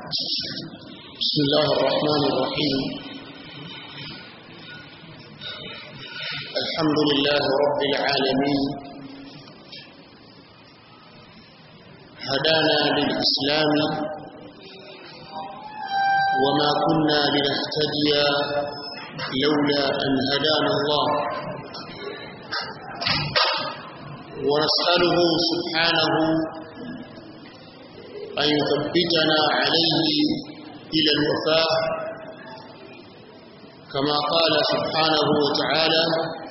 بسم الله الرحمن الرحيم الحمد لله رب العالمين هدانا للإسلام وما كنا لنهتدي لولا أن هدانا الله ونسأله سبحانه أن يثبتنا عليه إلى الوفاء كما قال سبحانه وتعالى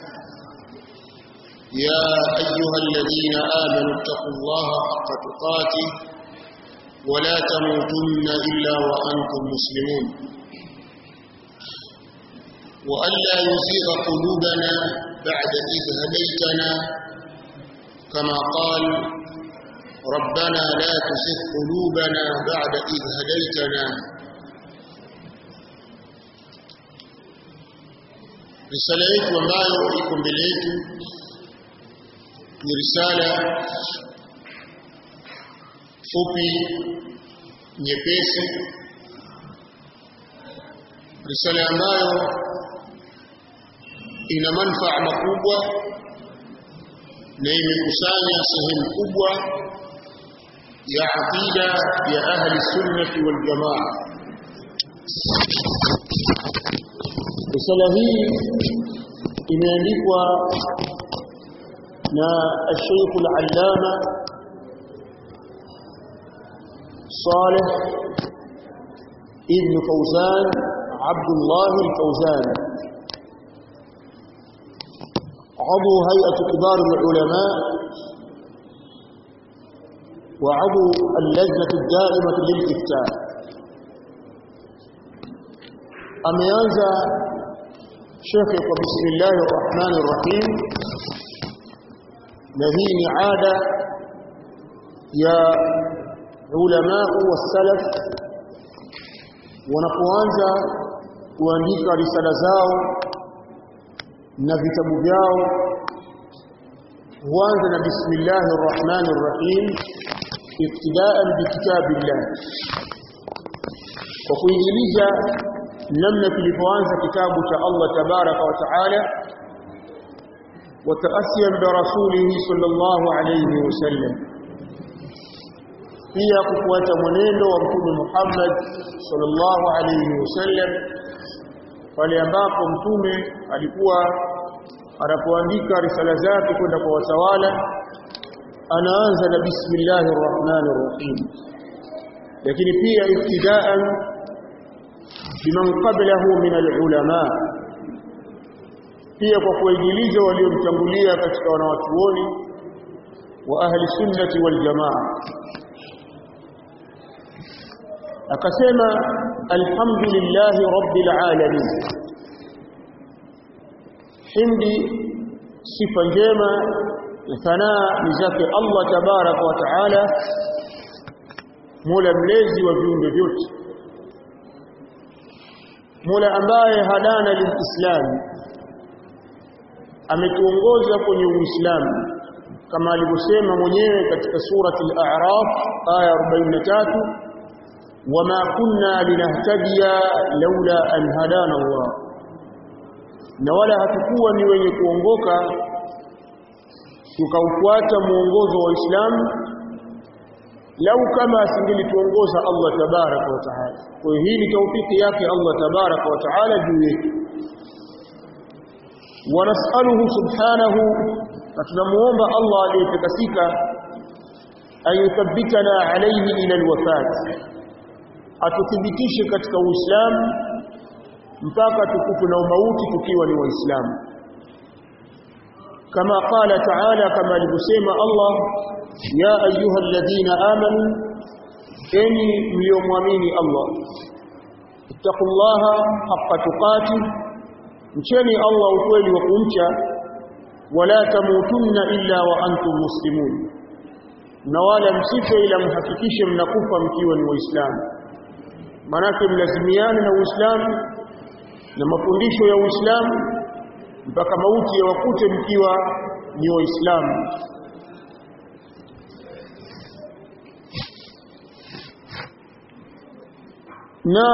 يا أيها الذين آمنوا اتقوا الله حق تقاته ولا تموتن إلا وأنتم مسلمون وألا يزيغ قلوبنا بعد إذ هديتنا كما قال ربنا لا تزغ قلوبنا بعد إذ هديتنا risala yetu ambayo iko mbele yetu ni risala fupi nyepesi risala ambayo ina manufaa makubwa na imekusanya sehemu kubwa ya aqida ya ahli sunnati wal jamaa risala hii imeandikwa na الشيخ العلامة صالح ابن فوزان عبد الله الفوزان عضو هيئة كبار العلماء وعضو اللجنة الدائمة للإفتاء ameanza shekhe kwa bismillahi rrahmani rrahim na hii ni ada ya ulamau wassalaf wanapoanza kuandika risala zao na vitabu vyao huanza na bismillahi rrahmani rrahim iktidaan bikitabillah kwa kuingiliza namna tulipoanza kitabu cha Allah tabaraka wa taala wataasiyan bi rasulih sallallahu alayhi wasallam pia kufuata mwenendo wa mtume Muhammad sallallahu alayhi wasallam pale ambapo mtume alikuwa anapoandika risala zake kwenda kwa watawala anaanza na bismillahir rahmanir rahim lakini pia ibtidaan biman qablahu min alulama pia kwa kuwaigiliza waliomtangulia katika wanawachuoni wa ahli sunnati wal jamaa akasema alhamdulillahi rabbil alamin hindi sifa njema na sanaa ni zake Allah tabaraka wa taala mola mlezi wa viumbe vyote mola ambaye hadana lilislam ametuongoza kwenye uislamu kama alivyosema mwenyewe katika surati al-a'raf aya 43 wama kunna linahtadiya laula an hadana Allah na wala hatukuwa ni wenye kuongoka tukaufuata muongozo wa Uislamu lau kama asingelituongoza Allah tabaraka wa taala kwa hiyo hii ni taufiki yake Allah tabaraka wa taala juu yetu wanasaluhu subhanahu na tunamuomba Allah aliyetakasika ayuthabbitana alayhi ila alwafat atuthibitishe katika uislamu mpaka tukufu na umauti tukiwa ni waislamu kama qala taala kama alivyosema Allah ya ayuha alladhina amanu enyi mliomwamini Allah ittaqullaha haqqa tuqatih mcheni Allah ukweli wa kumcha wala tamutunna illa wa antum muslimun na wala msife ila mhakikishe mnakufa mkiwa ni waislamu manake mlazimiane na uislamu na mafundisho ya uislamu mpaka mauti yawakute mkiwa ni waislamu na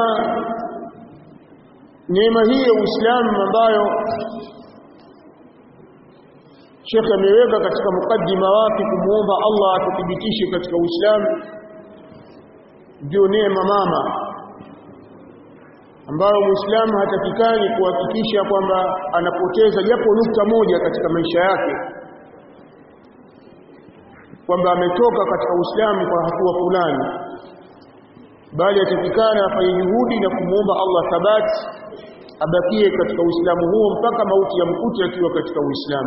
neema hii ya Uislamu ambayo Sheikh ameweka katika mukaddima wake kumuomba Allah atuthibitishe katika Uislamu ndio neema mama ambayo Muislamu hatakikani kuhakikisha kwamba anapoteza japo nukta moja katika maisha yake kwamba ametoka katika Uislamu kwa hatua fulani bali atakikana afanye juhudi na kumuomba Allah thabati abakie katika Uislamu huo mpaka mauti ya mkuti akiwa katika Uislamu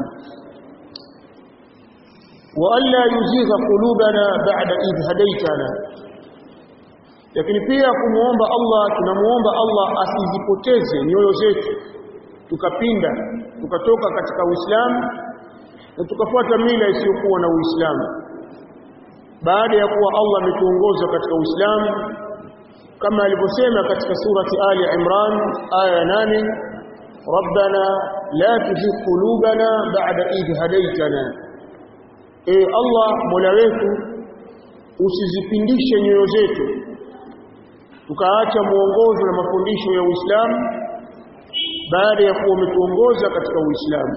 wa alla yuzigha qulubana ba'da idh hadaytana lakini pia kumuomba Allah tunamuomba Allah asizipoteze nyoyo zetu tukapinda tukatoka katika Uislamu na tukafuata mila isiyokuwa na Uislamu baada ya kuwa Allah ametuongoza katika Uislamu kama alivyosema katika surati Ali Imran aya 8 Rabbana la tuzigh qulubana ba'da idh hadaytana e Allah Mola wetu usizipindishe nyoyo zetu tukaacha muongozo na mafundisho ya Uislamu baada ya kuwa umetuongoza katika Uislamu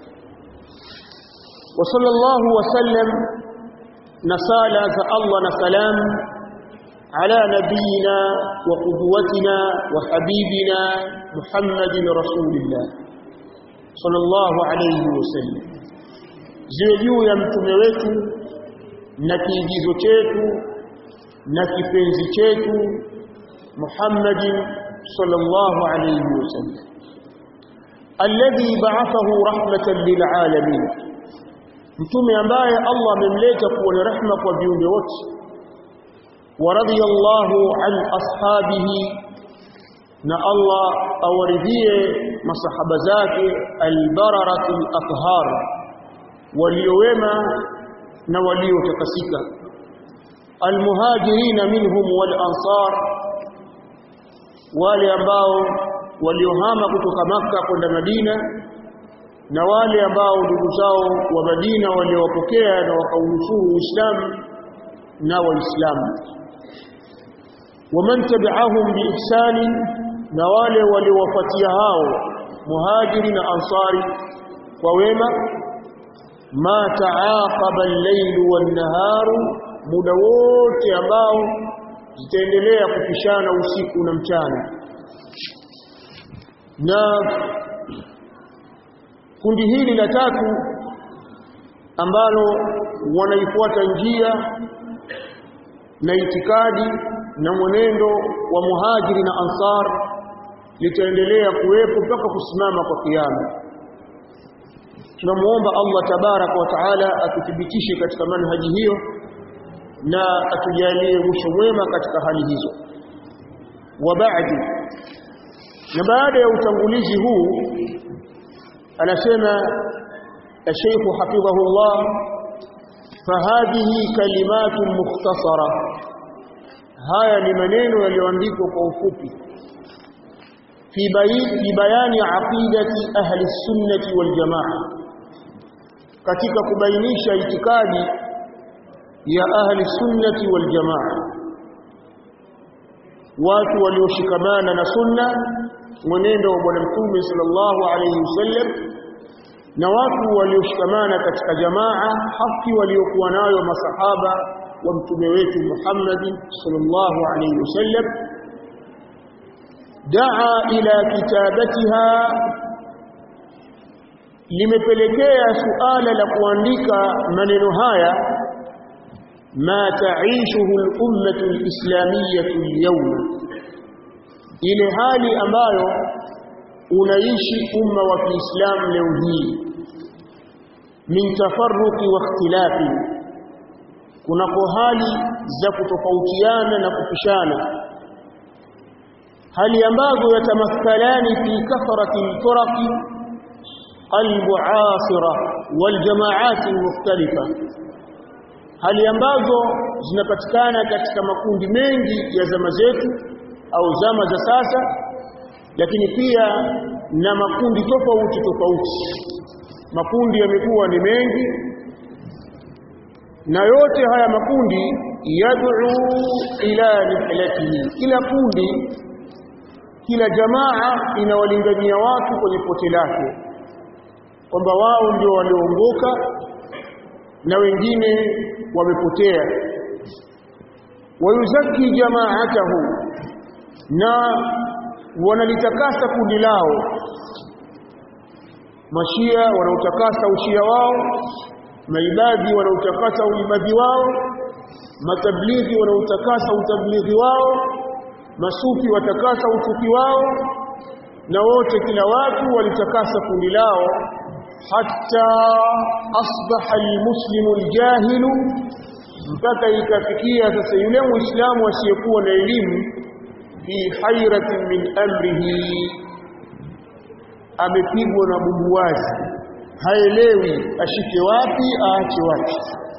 wa sallallahu wasallam na sala za Allah na salam ala nabiyina wa qudwatina wa habibina Muhammadin rasulillah sallallahu alayhi wasallam ziwe juu ya mtume wetu na kiigizo chetu na kipenzi chetu Muhammadin sallallahu alayhi wasallam alladhi ba'athahu rahmatan lil alamin mtume ambaye Allah amemleta kuwa ni rahma kwa viumbe wote wa radiyallahu an ashabihi na Allah awaridhie masahaba zake albararatul athhar waliowema na waliotakasika almuhajirina minhum wal ansar wale ambao waliohama kutoka maka kwenda Madina na wale ambao ndugu zao wa Madina waliowapokea na wakaunusuru Uislamu na Waislamu waman tabi'ahum biihsani na wale waliowafuatia hao muhajiri na ansari kwa wema ma taaqaba al-laylu wan-naharu muda wote ambao zitaendelea kupishana usiku na mchana na kundi hili la tatu ambalo wanaifuata njia na itikadi na mwenendo wa muhajiri na ansar litaendelea kuwepo mpaka kusimama kwa kiyama tunamuomba Allah tabarak wa taala atuthibitishe katika manhaji hiyo na atujalie mwisho mwema katika hali hizo wa baadi na baada ya utangulizi huu anasema الشيخ حفظه الله فهذه كلمات مختصرة haya ni maneno yaliyoandikwa kwa ufupi fi fi bayani aqidati ahli sunnati wal jamaa katika kubainisha itikadi ya ahli sunnati wal jamaa watu walioshikamana na sunna mwenendo wa bwana mtume sallallahu alayhi wasallam na watu walioshikamana katika jamaa haki waliokuwa nayo masahaba wa mtume wetu Muhammad sallallahu alayhi wasallam daa ila kitabatiha limepelekea suala la kuandika maneno haya ma taishuhu al-ummah al-islamiyyah al-yawm ile hali ambayo unaishi umma wa Kiislamu leo hii min tafarruqi wa ikhtilafi kunako hali za kutofautiana na kupishana hali ambazo yatamathalani fi kathrati al-turaqi al-mu'asira wal jama'at al-mukhtalifa hali ambazo zinapatikana katika makundi mengi ya zama zetu au zama za sasa lakini pia na makundi tofauti tofauti makundi yamekuwa ni mengi na yote haya makundi yad'u ila nihlatihi kila kundi kila jamaa inawalingania watu kwenye pote lake kwamba wao ndio walioongoka na wengine wamepotea wayuzaki jamaatahu na wanalitakasa kundi lao mashia wanaotakasa ushia wao maibadhi wanaotakasa uibadhi wao matablighi wanaotakasa utablighi wao masufi watakasa usufi wao na wote kila watu walitakasa kundi lao hatta asbaha almuslimu aljahilu mpaka ikafikia sasa yule muislamu asiyekuwa na elimu fi hairatin min amrihi amepigwa na bubuwazi haelewi ashike wapi aache wapi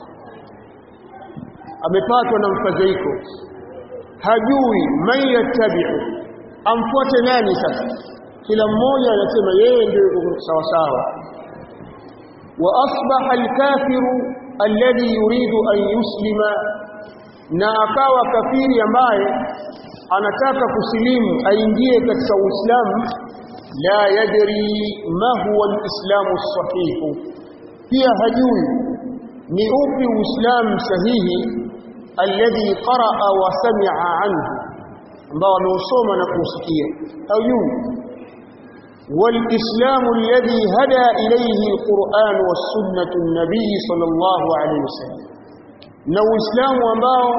amepatwa na mfadhaiko hajui man yattabi'u amfuate nani sasa kila mmoja anasema yeye ndio yuko sawa sawa wa asbaha alkafiru alladhi yuridu an yuslima na akawa kafiri ambaye anataka kusilimu aingie katika uislamu la yadri ma huwa alislamu sahihu pia hajui ni upi uislamu sahihi alladhi qaraa wa sami'a anhu ambao ameusoma na kusikia hajui والإسلام الذي هدى إليه القرآن والسنة النبي صلى الله عليه وسلم na uislamu ambao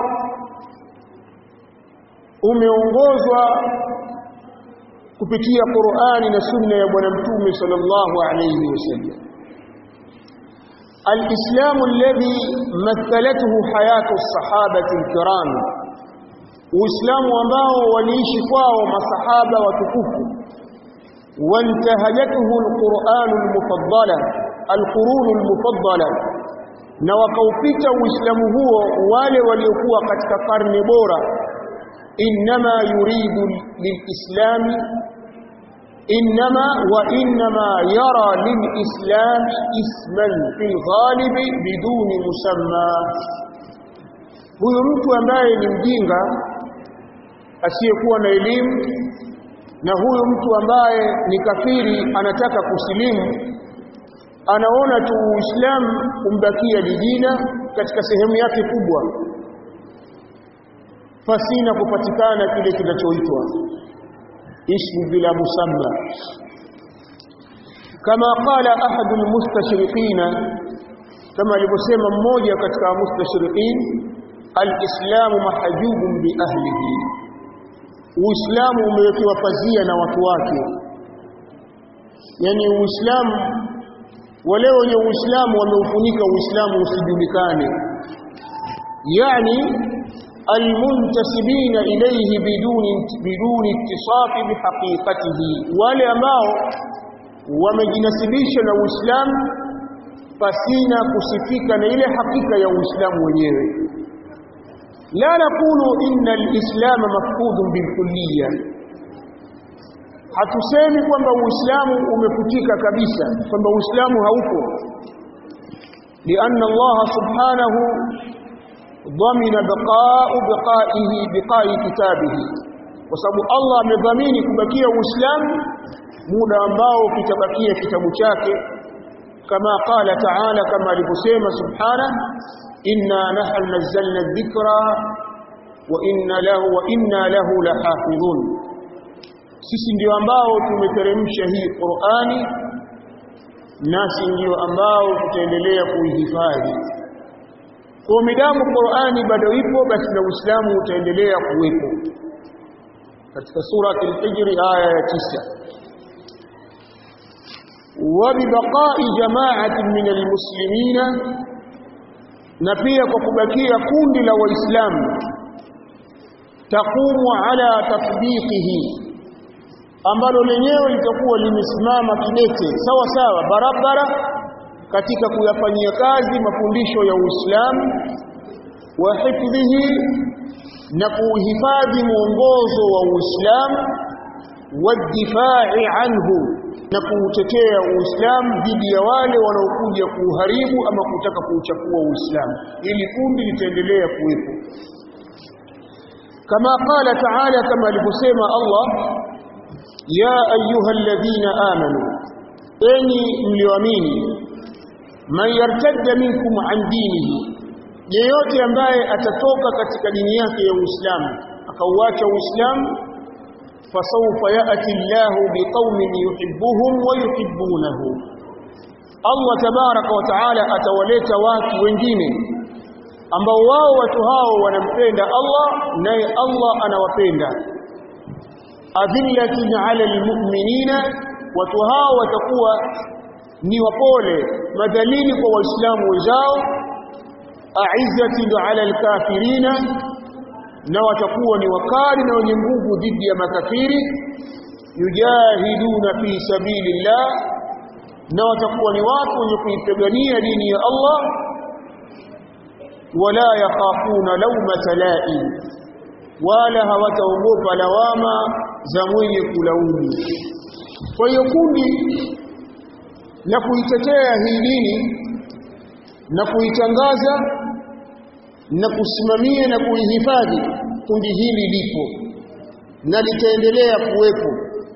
umeongozwa kupitia Qur'ani na sunna ya bwana mtume sallallahu alayhi wasallam الإسلام الذي مثلته حياة الصحابة الكرام uislamu ambao waliishi kwao masahaba watukufu وانتهجته القرآن المفضلة القرون المفضلة na wakaupita uislamu huo wale waliokuwa katika karne bora inma yuridu lilislami inma wa inma yara lilislam isman fil ghalib biduni musamma huyu mtu ambaye ni mjinga asiyekuwa na elimu na huyu mtu ambaye ni kafiri anataka kusilimu anaona tu Uislamu umbakia dijina katika sehemu yake kubwa fasina kupatikana kile kinachoitwa ismu bila musamma kama qala ahadu almustashriqina kama alivyosema mmoja katika mustashriqin alislamu mahjubun bi ahlihi Uislamu umewekewa pazia na watu wake yani Uislamu wale wenye Uislamu wameufunika Uislamu usijulikane yani almuntasibina ilayhi biduni biduni ittisafi bihaqiqatihi wale ambao wamejinasibisha na Uislamu pasina kusifika na ile hakika ya Uislamu wenyewe la naqulu inna al-islam mafqudun bilkulliyya hatusemi kwamba uislamu umefutika kabisa kwamba uislamu haupo lianna Allah subhanahu dhamina baqa'u baqa'ihi biqa'i kitabihi kwa sababu Allah amedhamini kubakia uislamu muda ambao kitabakia kitabu chake kama qala ta'ala kama alivyosema subhanahu inna nahnu nazzalna dhikra wa inna lahu wa inna lahu lahafidhun sisi ndio ambao tumeteremsha hii Qur'ani nasi ndio ambao tutaendelea kuihifadhi kwa midamu Qur'ani bado ipo basi na Uislamu utaendelea kuwepo katika sura al-Hijr aya ya 9 وببقاء جماعة من المسلمين na pia kwa kubakia kundi la waislamu taqumu ala tatbiqihi ambalo lenyewe litakuwa limesimama kidete sawa sawa barabara katika kuyafanyia kazi mafundisho ya Uislamu wa hifdhihi na kuhifadhi mwongozo wa Uislamu wadifai anhu na kuutetea Uislamu dhidi ya wale wanaokuja kuuharibu ama kutaka kuuchafua Uislamu ili kundi litaendelea kuwepo kama qala ta'ala kama alivyosema Allah ya ayuha alladhina amanu enyi mlioamini man yartadda minkum an dinihi yeyote ambaye atatoka katika dini yake ya Uislamu akauacha Uislamu fasawfa ya'ti Allahu biqaumin yuhibbuhum wa yuhibbunahu Allah tabaraka wa taala atawaleta watu wengine ambao wao watu hao wanampenda Allah naye Allah anawapenda adhillatin 'ala almu'minina watu hao watakuwa ni wapole madhalili kwa waislamu wenzao a'izzatin 'ala alkafirina na watakuwa ni wakali na wenye nguvu dhidi ya makafiri yujahiduna fi sabilillah na watakuwa ni watu wenye kuipigania dini ya Allah wala yakhafuna lawmata la'im wala hawataogopa lawama za mwenye kulaumu kwa hiyo kundi la kuitetea hii dini na kuitangaza na kusimamia na kuihifadhi kundi hili lipo na litaendelea kuwepo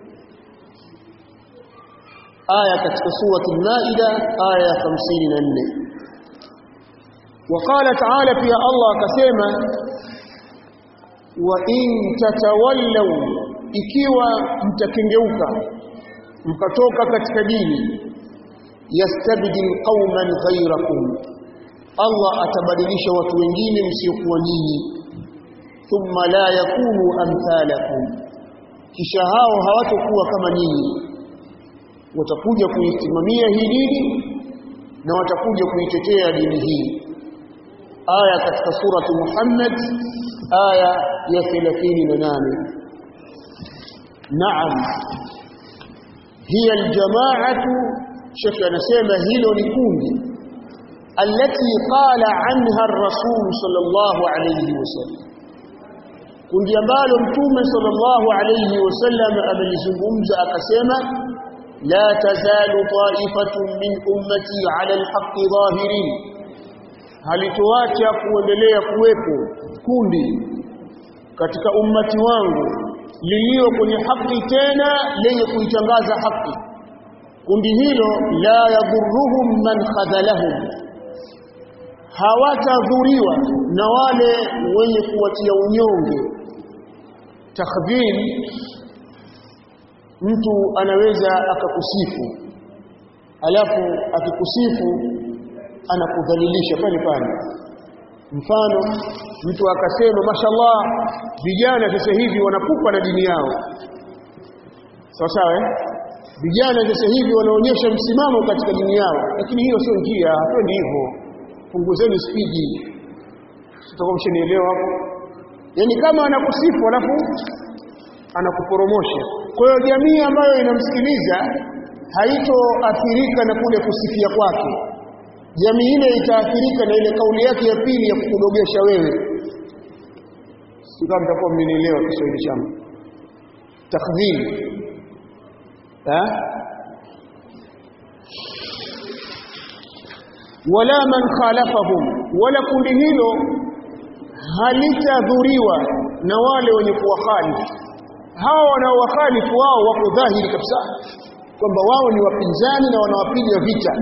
aya katika surati al-Maida aya ya 54 وقال تعالى في الله كسيما وإن تتولوا ikiwa mtakengeuka mkatoka katika dini yastabdil qauman ghayrakum Allah atabadilisha watu wengine msiokuwa nyinyi thumma la yakunu amthalakum kisha hao hawatakuwa kama nyinyi watakuja kuisimamia hii dini na watakuja kuitetea dini hii aya katika surati Muhammad aya ya 38 naam hiya aljamaatu shekhi anasema hilo ni kundi التي قال عنها الرسول صلى الله عليه وسلم kundi ambalo mtume sallallahu alayhi wasallam amelizungumza akasema la tazalu ta'ifatun min ummati ala alhaqqi zahirin halitoacha kuendelea kuwepo kundi katika ummati wangu lilio kwenye haki tena lenye kuitangaza haki kundi hilo la yadhurruhum man khadhalahum hawatadhuriwa na wale wenye kuwatia unyonge takdhir mtu anaweza akakusifu alafu akikusifu anakudhalilisha pale pale mfano mtu akasema mashallah vijana sasa hivi wanakupa na dini yao sawa sawa eh vijana sasa hivi wanaonyesha msimamo katika dini yao lakini hiyo sio njia hatuendi hivyo punguzeni spidi sitakuwa mshanielewa hapo yani kama anakusifu alafu anakuporomosha kwa hiyo jamii ambayo inamsikiliza haitoathirika na kule kusifia kwake jamii ile itaathirika na ile kauli yake ya pili ya kukudogesha wewe sio mtakuwa mmenielewa Kiswahili changu takdhib eh wala man khalafahum wala kundi hilo halitadhuriwa na wale wenye kuwakhalifu hawa wanaowakhalifu wao wako dhahiri kabisa kwamba wao ni wapinzani na wanawapiga vita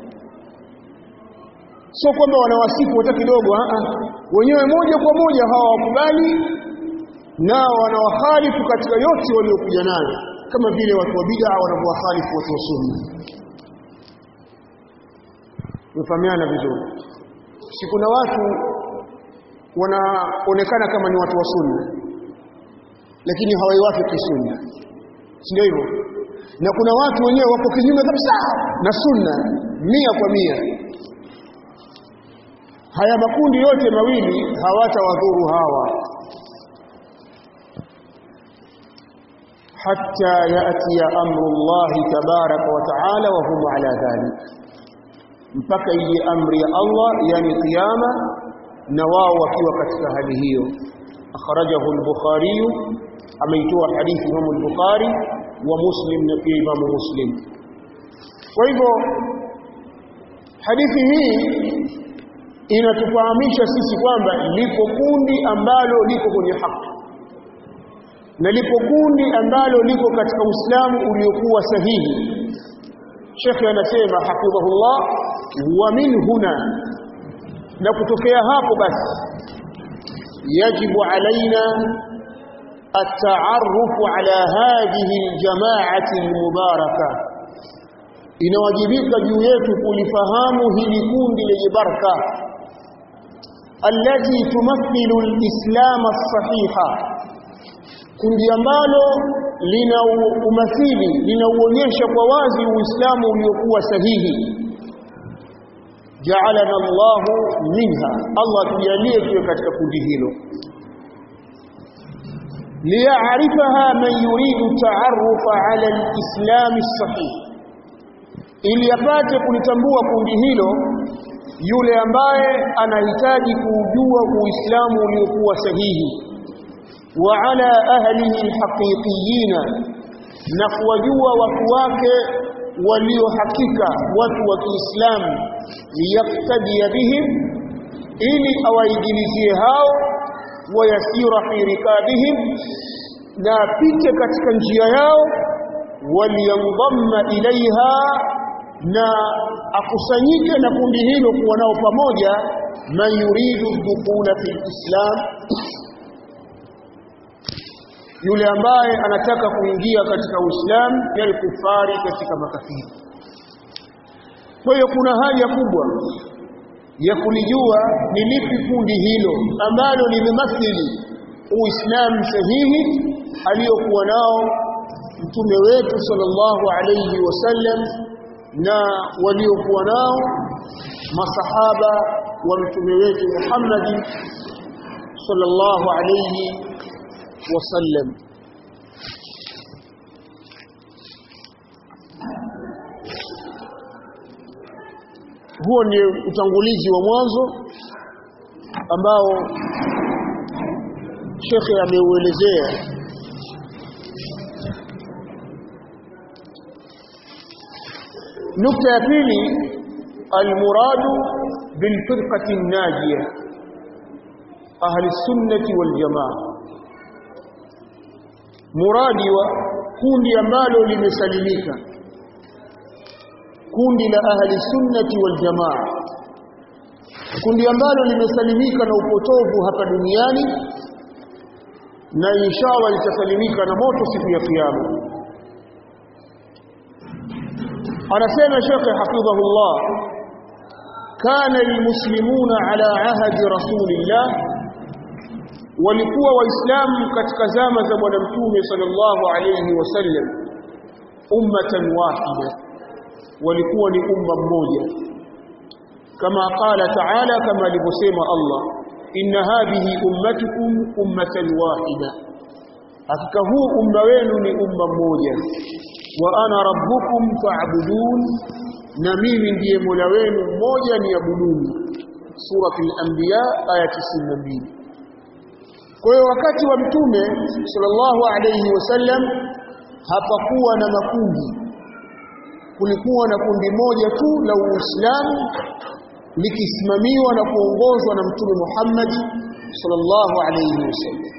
sio kwamba wanawasifu hata kidogo a wenyewe moja kwa moja hawakubali nao wanawakhalifu katika yote waliokuja nayo kama vile watu wa bid'a wanavyowakhalifu watu wa sunna Tumefahamiana vizuri. Si kuna watu wanaonekana kama ni watu wa sunna lakini hawaiwafiki sunna. Si ndio hivyo? Na kuna watu wenyewe wako kinyume kabisa na sunna mia kwa mia. Haya makundi yote mawili hawatawadhuru hawa hatta yati amru Allah tabaraka wa taala wa hum ala dhalik mpaka ije amri ya Allah yani kiyama na wao wakiwa katika hali hiyo akhrajahu al-bukhari ameitoa hadithi Imam al-bukhari wa muslim na pia Imam muslim kwa hivyo hadithi hii inatufahamisha sisi kwamba liko kundi ambalo liko kwenye haki na lipo kundi ambalo liko katika Uislamu uliokuwa sahihi Sheikh anasema hafidhahullah wa min huna na kutokea hapo basi yajibu alaina التعرف على هذه الجماعة المباركة inawajibika juu yetu kulifahamu hili kundi lenye baraka allati tumathilu alislam as-sahiha kundi ambalo lina umathili linauonyesha kwa wazi uislamu uliokuwa sahihi ja'alana Allah minha Allah tujalie tuwe katika kundi hilo liya'rifaha man yuridu ta'arrufa 'ala al-islam as-sahih ili apate kulitambua kundi hilo yule ambaye anahitaji kujua uislamu uliokuwa sahihi wa ala ahlihi alhaqiqiyina na kuwajua watu wake walio hakika watu wa Kiislamu liyaqtadi bihim ili awaigilizie hao wayasira fi rikabihim na apite katika njia yao waliyandhamma ilaiha na akusanyike na kundi hilo kuwa nao pamoja man yuridu dukhula fi islam yule ambaye anataka kuingia katika uislamu yale kufari katika makafiri kwa hiyo kuna haja kubwa ya kulijua ni lipi kundi hilo ambalo limemathili uislamu sahihi aliyokuwa nao mtume wetu sallallahu alayhi wasallam na waliokuwa nao masahaba wa mtume wetu Muhammad sallallahu alayhi wasallam huo ni utangulizi wa mwanzo ambao shekhe ameuelezea nukta ya pili almuradu bilfirqati najiya ahli sunnati wal jamaa muradi wa kundi ambalo limesalimika kundi la ahli sunnati wal jamaa kundi ambalo limesalimika na upotovu hapa duniani na inshallah litasalimika na moto siku ya kiyama anasema Sheikh hafidhahullah kana almuslimuna ala ahdi rasulillah walikuwa waislamu katika zama za bwana mtume sallallahu alayhi wasallam ummatan wahida walikuwa ni umma mmoja kama qala ta'ala kama alivyosema Allah inna hadhihi ummatukum ummatan wahida hakika huu umma wenu ni umma mmoja wa ana rabbukum fa'budun na mimi ndiye mola wenu mmoja ni abuduni suratul anbiya aya 92 kwa hiyo wakati wa mtume sallallahu alayhi wasallam hapakuwa na makundi kulikuwa na kundi moja tu la Uislamu likisimamiwa na kuongozwa na mtume Muhammad sallallahu alayhi wasallam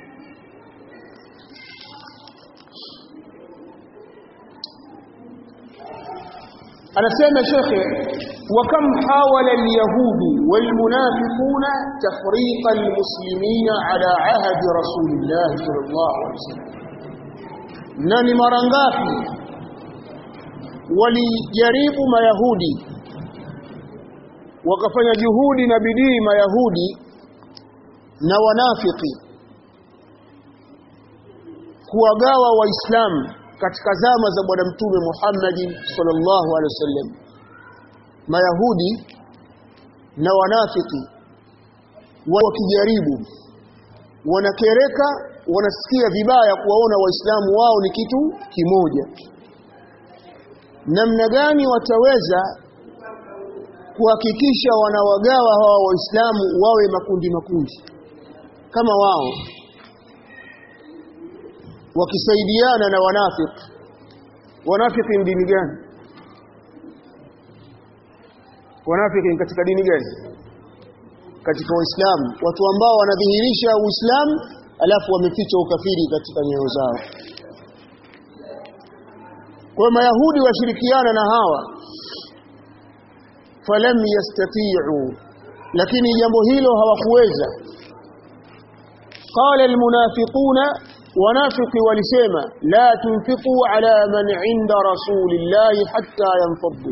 anasema shekhe وكم حاول اليهود والمنافقون تفريق المسلمين على عهد رسول الله صلى الله عليه وسلم nani mara ngapi walijaribu mayahudi wakafanya juhudi na bidii mayahudi na wanafiki kuwagawa waislamu katika zama za bwana mtume Muhammad sallallahu alaihi wasallam mayahudi na wanafiki wakijaribu wanakereka wanasikia vibaya kuwaona waislamu wao ni kitu kimoja namna gani wataweza kuhakikisha wanawagawa hawa waislamu wawe makundi makundi kama wao wakisaidiana na wanafiki wanafiki ni dini gani wanafiki ni katika dini gani katika uislamu watu ambao wanadhihirisha uislamu alafu wameficha ukafiri katika nyoyo zao kwa mayahudi washirikiana na hawa falam yastati'u lakini jambo hilo hawakuweza qala almunafiquna wanafiki walisema la tunfiqu ala man inda rasulillahi hatta yanfaddu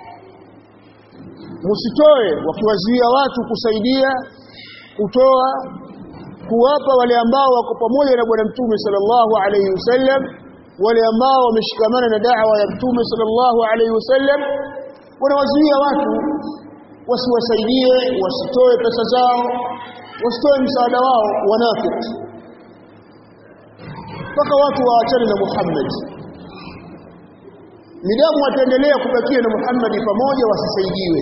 msitoe wakiwazuia watu kusaidia kutoa kuwapa wale ambao wako pamoja na bwana mtume sallallahu alayhi wasallam wale ambao wameshikamana na da'wa ya mtume sallallahu alayhi wasallam wanawazuia watu wasiwasaidie wasitoe pesa zao wasitoe msaada wao wanafiki mpaka watu waachane na Muhammad midamu wataendelea kubakia na Muhammad pamoja wasisaidiwe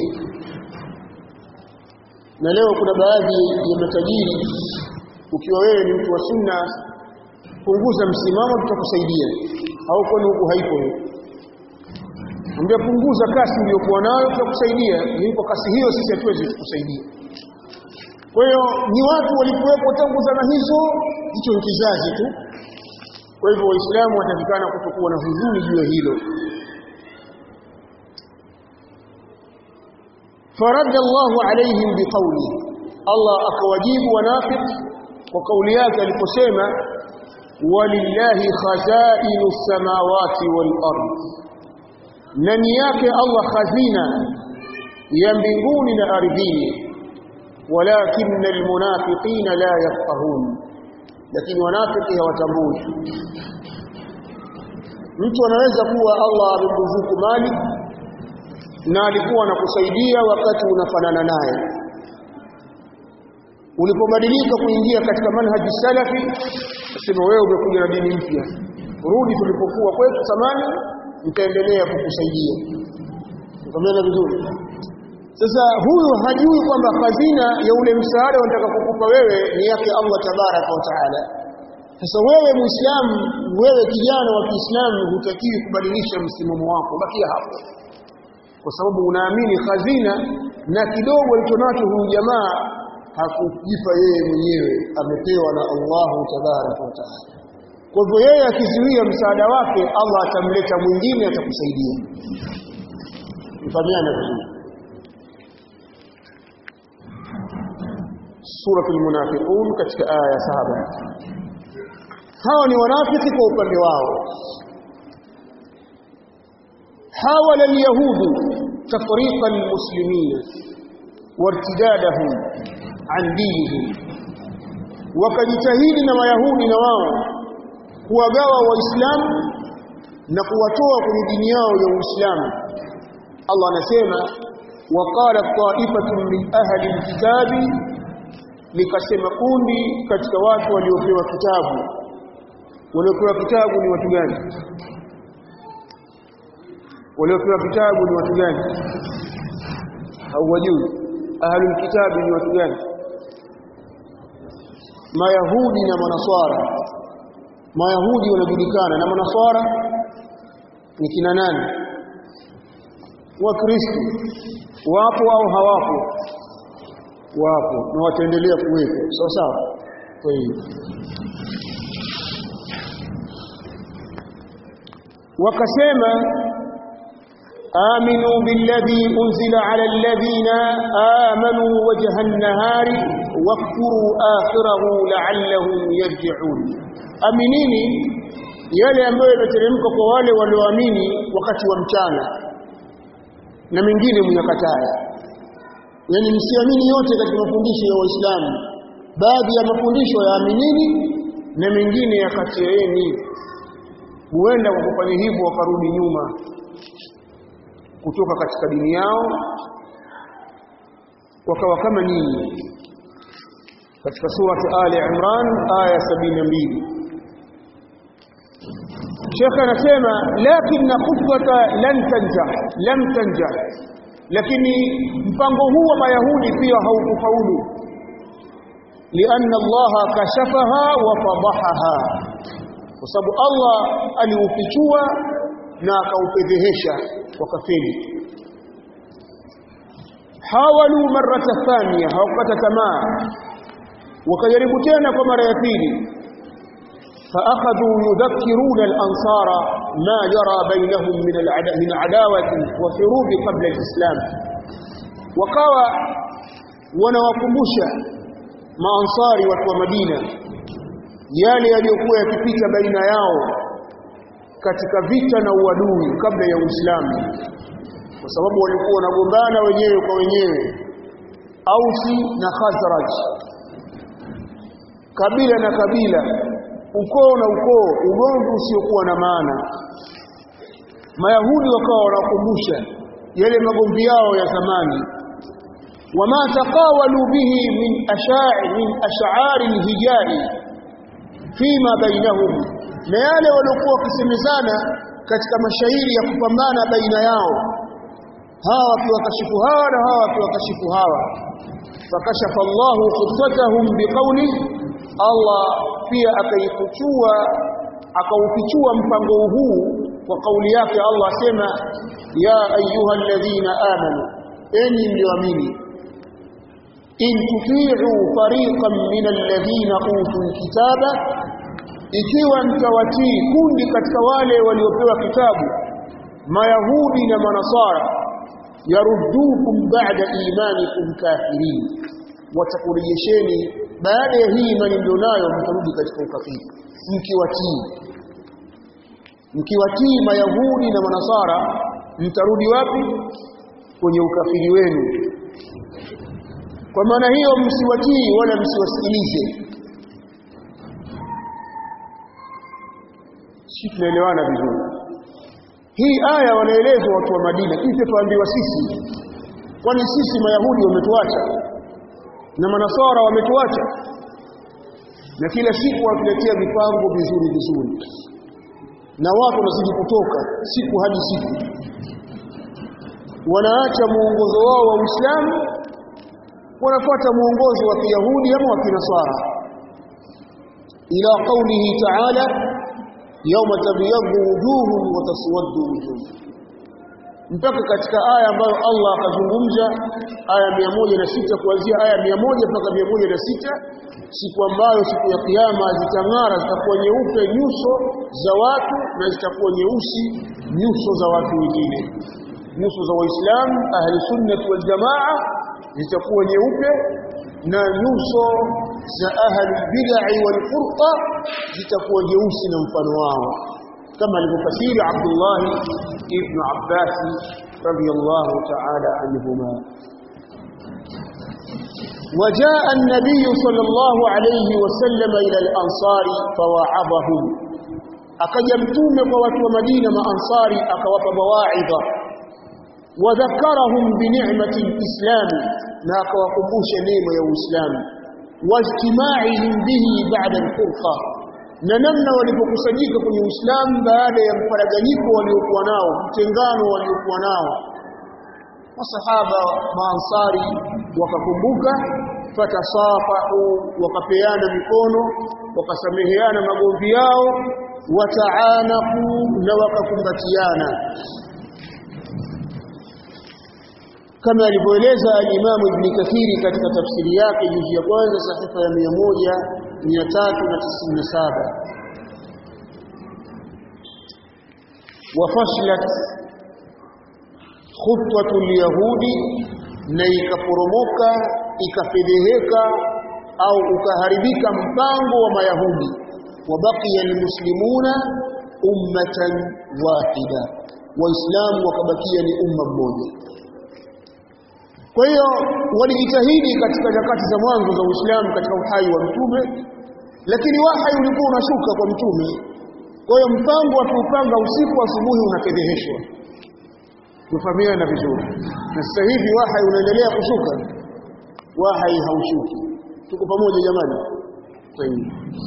na leo kuna baadhi ya matajiri ukiwa wewe ni mtu wa sunna punguza msimamo tutakusaidia au kwani huku haipo Ambia punguza kasi uliyokuwa nayo tutakusaidia nipo kasi hiyo sisi hatuwezi kukusaidia kwa hiyo ni watu walikuwepo tangu zama hizo hicho ni kizazi tu kwa hivyo waislamu watafikana kutokuwa na huzuni juu ya hilo فرد الله عليهم بقوله الله akawajibu wanafiq kwa kauli yake aliposema walillahi khazainu samawati wal ard nani yake Allah khazina ya mbinguni na ardhini walakinna almunafiqina la yafqahun lakini wanafiki hawatambui mtu anaweza kuwa Allah amemruzuku mali na alikuwa anakusaidia wakati unafanana naye ulipobadilika kuingia katika manhaji salafi sema wewe umekuja na dini mpya rudi tulipokuwa kwetu zamani nitaendelea kukusaidia tukamena vizuri sasa huyu hajui kwamba hazina ya ule msaada unataka kukupa wewe ni yake Allah tabaraka wa taala sasa wewe muislamu wewe kijana wa Kiislamu hutakiwi kubadilisha msimamo wako bakia hapo kwa sababu unaamini hazina na kidogo alichonacho huyu jamaa hakujipa yeye mwenyewe amepewa na Allahu tabaraka wa taala kwa hivyo yeye akizuia msaada wake Allah atamleta mwingine atakusaidia mfahamiana vizuri suratul munafiqun katika aya saba hawa ni wanafiki kwa upande wao حاول اليهود تفريق المسلمين وارتدادهم عن دينهم wakajitahidi na mayahudi na wao kuwagawa waislamu na kuwatoa kwenye dini yao ya uislamu Allah anasema waqala ta'ifatun min ahli alkitabi likasema kundi katika watu waliopewa kitabu waliopewa kitabu ni watu gani waliopewa kitabu ni watu gani hawajui ahlul kitabu ni watu gani mayahudi na manaswara mayahudi wanajulikana na manaswara ni kina nani wakristo wapo au hawapo wapo na wataendelea kuwepo sawa sawa kwa hiyo wakasema آمنوا بالذي أنزل على الذين آمنوا وجه النهار واكفروا آخره لعلهم يرجعون أمنيني yale ambayo yameteremka kwa wale walioamini wakati wa mchana na mengine mnakataa yani msiamini yote katika mafundisho ya Waislamu baadhi ya mafundisho yaaminini na mengine yakatieni huenda kwa kufanya hivyo wakarudi nyuma kutoka katika dini yao wakawa kama nyinyi katika surati Ali Imran aya 72 Sheikh anasema lakini khutwata lan tanja lam tanja lakini mpango huu wa mayahudi pia haukufaulu lianna Allah kashafaha wa fadahaha kwa sababu Allah aliufichua na akaupedhehesha wakafeli hawalu marata thania hawakata tamaa wakajaribu tena kwa mara ya pili فأخذوا يذكرون الأنصار ما جرى بينهم من من عداوة وحروب قبل الإسلام وقوى wanawakumbusha maansari watu wa Madina yale yaliyokuwa yakipita baina yao katika vita na uadui kabla ya Uislamu kwa sababu walikuwa wanagombana wenyewe kwa wenyewe Ausi na Khazraj kabila na kabila ukoo na ukoo ugomvi usiokuwa na maana Mayahudi wakawa wanakumbusha yale magomvi yao ya zamani wama taqawalu bihi min asha'i min ash'ari al-hijai fima bainahum na yale waliokuwa wakisemezana katika mashairi ya kupambana baina yao hawa wakiwakashifu hawa na hawa wakiwakashifu hawa fakashafa Allahu qissatahum biqawli Allah pia akaifichua akaufichua mpango huu kwa kauli yake Allah asema ya ayyuhalladhina amanu enyi mlioamini in tuti'u fariqan min alladhina utul kitaba ikiwa mtawatii kundi katika wale waliopewa kitabu mayahudi na manasara yaruddukum ba'da imanikum kafirin watakurejesheni baada ya hii imani mlionayo mtarudi katika ukafiri mkiwatii mkiwatii mayahudi na manasara mtarudi wapi kwenye ukafiri wenu kwa maana hiyo msiwatii wala msiwasikilize si tunaelewana vizuri hii aya wanaelezwa watu wa Madina kisha tuambiwa sisi kwani sisi mayahudi wametuacha na manasara wametuacha na kila siku watuletea mipango vizuri vizuri na watu wanazidi kutoka siku hadi siku wanaacha muongozo wao wa Uislamu wanafuata muongozo wa Kiyahudi ama wa Kinasara ila qawlihi ta'ala yawma tabyaddu wujuhum wa taswaddu wujuh mpaka katika aya ambayo Allah akazungumza aya 106 kuanzia aya 100 mpaka 106 siku ambayo siku ya kiyama zitang'ara zitakuwa nyeupe nyuso za watu na zitakuwa nyeusi nyuso za watu wengine nyuso za waislamu ahli sunnah wal jamaa zitakuwa nyeupe na nyuso za ahli bid'ah wal furqa zitakuwa nyeusi na mfano wao kama alivyofasiri Abdullah ibn Abbas radiyallahu ta'ala anhuma وجاء النبي صلى الله عليه وسلم إلى الأنصار فواعظهم akaja mtume kwa watu wa Madina maansari akawapa mawaidha wadhakarahum binicmati alislam na akawakumbusha neema ya Uislamu wajtimaihim bihi ba'da alfurqa na namna walipokusanyika kwenye Uislamu baada ya mparaganyiko waliokuwa nao mtengano waliokuwa nao masahaba maansari wakakumbuka fatasafahu wakapeana mikono wakasameheana magomvi yao wataanaku na wakakumbatiana kama alivyoeleza al-Imam Ibn Kathiri katika tafsiri yake juzu ya kwanza sahifa ya 1397 wafashlat khutwatu al-yahudi na ikaporomoka ikafedheheka au ukaharibika mpango wa mayahudi wabaqiya almuslimuna ummatan wahida waislamu wakabakia ni umma mmoja kwa hiyo walijitahidi katika nyakati za mwanzo za Uislamu katika uhai wa mtume lakini wahai ulikuwa unashuka kwa mtume kwa hiyo mpango wa kuupanga usiku asubuhi unafedheheshwa tufahamiana vizuri na sasa hivi wahai unaendelea kushuka wahai haushuki tuko pamoja jamani sahihi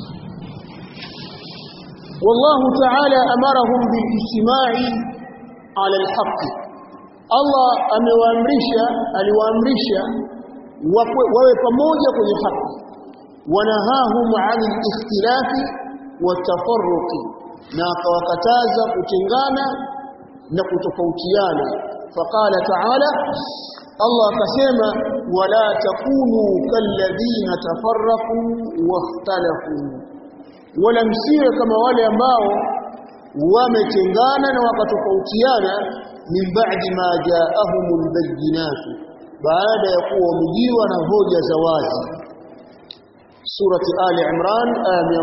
والله تعالى أمرهم بالاجتماع على الحق Allah amewaamrisha aliwaamrisha wawe pamoja kwenye haki wanahahum anil ikhtilafi watafarruqi na akawakataza kutengana na kutofautiana faqala ta'ala Allah akasema wala takunu kalladhina tafarraqu wakhtalafu wala msiwe kama wale ambao wametengana na wakatofautiana min ba'di ma ja'ahumul bayyinat baada ya kuwa wamejiwa na hoja za wazi surati ali imran aya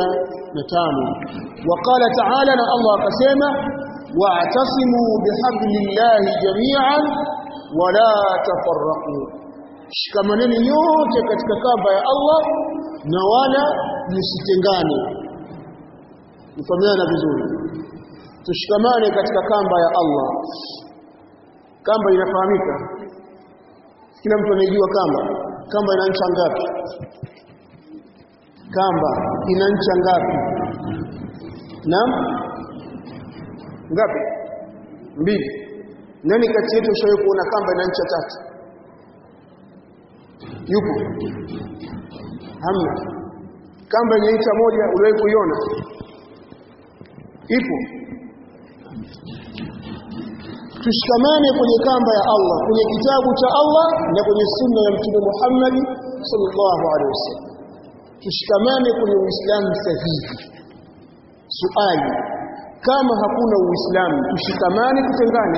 105 وقال تعالى na Allah akasema wa'tasimu bihablillahi jami'an wala tafarraqu shikamaneni nyote katika kamba ya Allah na wala msitengane mfahamiana vizuri tushikamane katika kamba ya Allah kamba inafahamika kila mtu anajua kamba kamba ina ncha ngapi kamba ina ncha ngapi naam ngapi mbili nani kati yetu ushawahi kuona kamba ina ncha tatu yupo hamna kamba yenye ncha moja uliwahi kuiona ipo tushikamane kwenye kamba ya Allah kwenye kitabu cha Allah na kwenye sunna ya mtume Muhammad sallallahu alaihi wasallam tushikamane kwenye uislamu sahihi suali kama hakuna uislamu tushikamane tutengane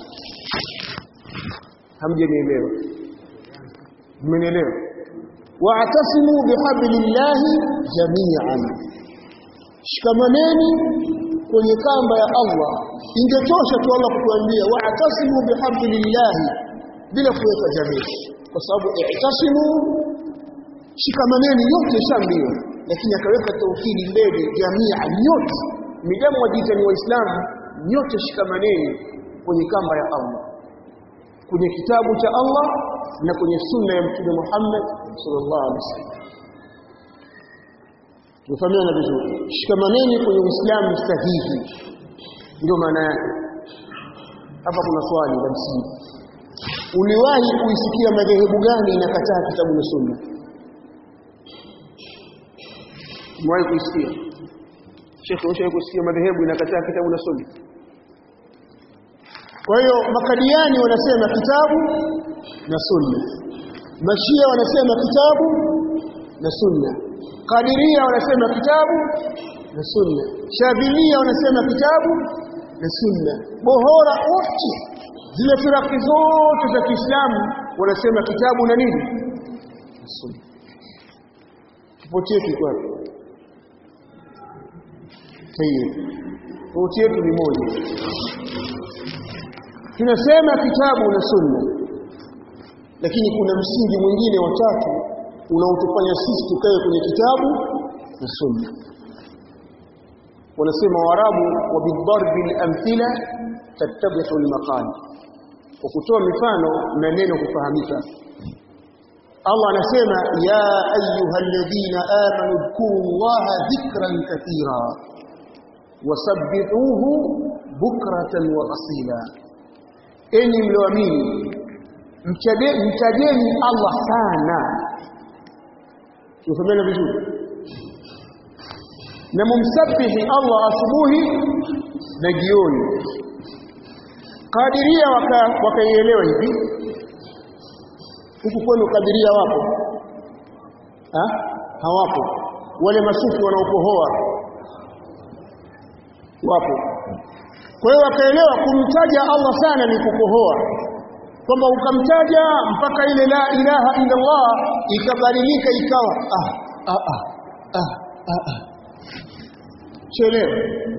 hamjanielewa mmenielewa wa'tasimu bihablillahi jami'an shikamaneni kwenye kamba ya Allah ingetosha tu Allah kutuambia wa'tasimu bihablillahi bila kuweka jamii kwa sababu i'tasimu shikamaneni yote shambiwa lakini akaweka tauhidi mbele jamii nyote midamu wajiita ni waislamu nyote shikamaneni kwenye kamba ya Allah kwenye kitabu cha Allah na kwenye sunna ya mtume Muhammad sallallahu alaihi wasallam tufahamiana vizuri shikamaneni kwenye uislamu sahihi ndio maana yake hapa kuna swali la msingi uliwahi kuisikia madhehebu gani inakataa kitabu na sunna umewahi kuisikia Sheikh ushawahi kusikia madhehebu inakataa kitabu na sunna kwa hiyo makadiani wanasema kitabu na sunna mashia wanasema kitabu na sunna kadiria wanasema kitabu na sunna shadhilia wanasema kitabu na sunna bohora wote zile firaki zote za Kiislamu wanasema kitabu na nini na sunna kipotie kiko wapi sahihi tofauti yetu ni moja tunasema kitabu na sunna lakini kuna msingi mwingine wa tatu unaotufanya sisi tukae kwenye kitabu na sunna wanasema warabu wa bidarbi al-amthila tattabihu al-maqal kwa kutoa mifano na neno kufahamika Allah anasema ya ayyuhalladhina amanu dhkuru Allaha dhikran kathira wasabbihuhu bukratan wa asila enyi mlioamini mtajeni Allah sana tufahamena vizuri na mumsabihi Allah asubuhi na jioni kadiria wakaielewa hivi huku kwenu kadiria wapo ha? hawapo wale masufi wanaokohoa wapo kwa hiyo wakaelewa kumtaja Allah sana ni kukohoa kwamba ukamtaja mpaka ile la ilaha illa Allah ikabadilika ikawa ah ah ah ah ah, ah. chelewa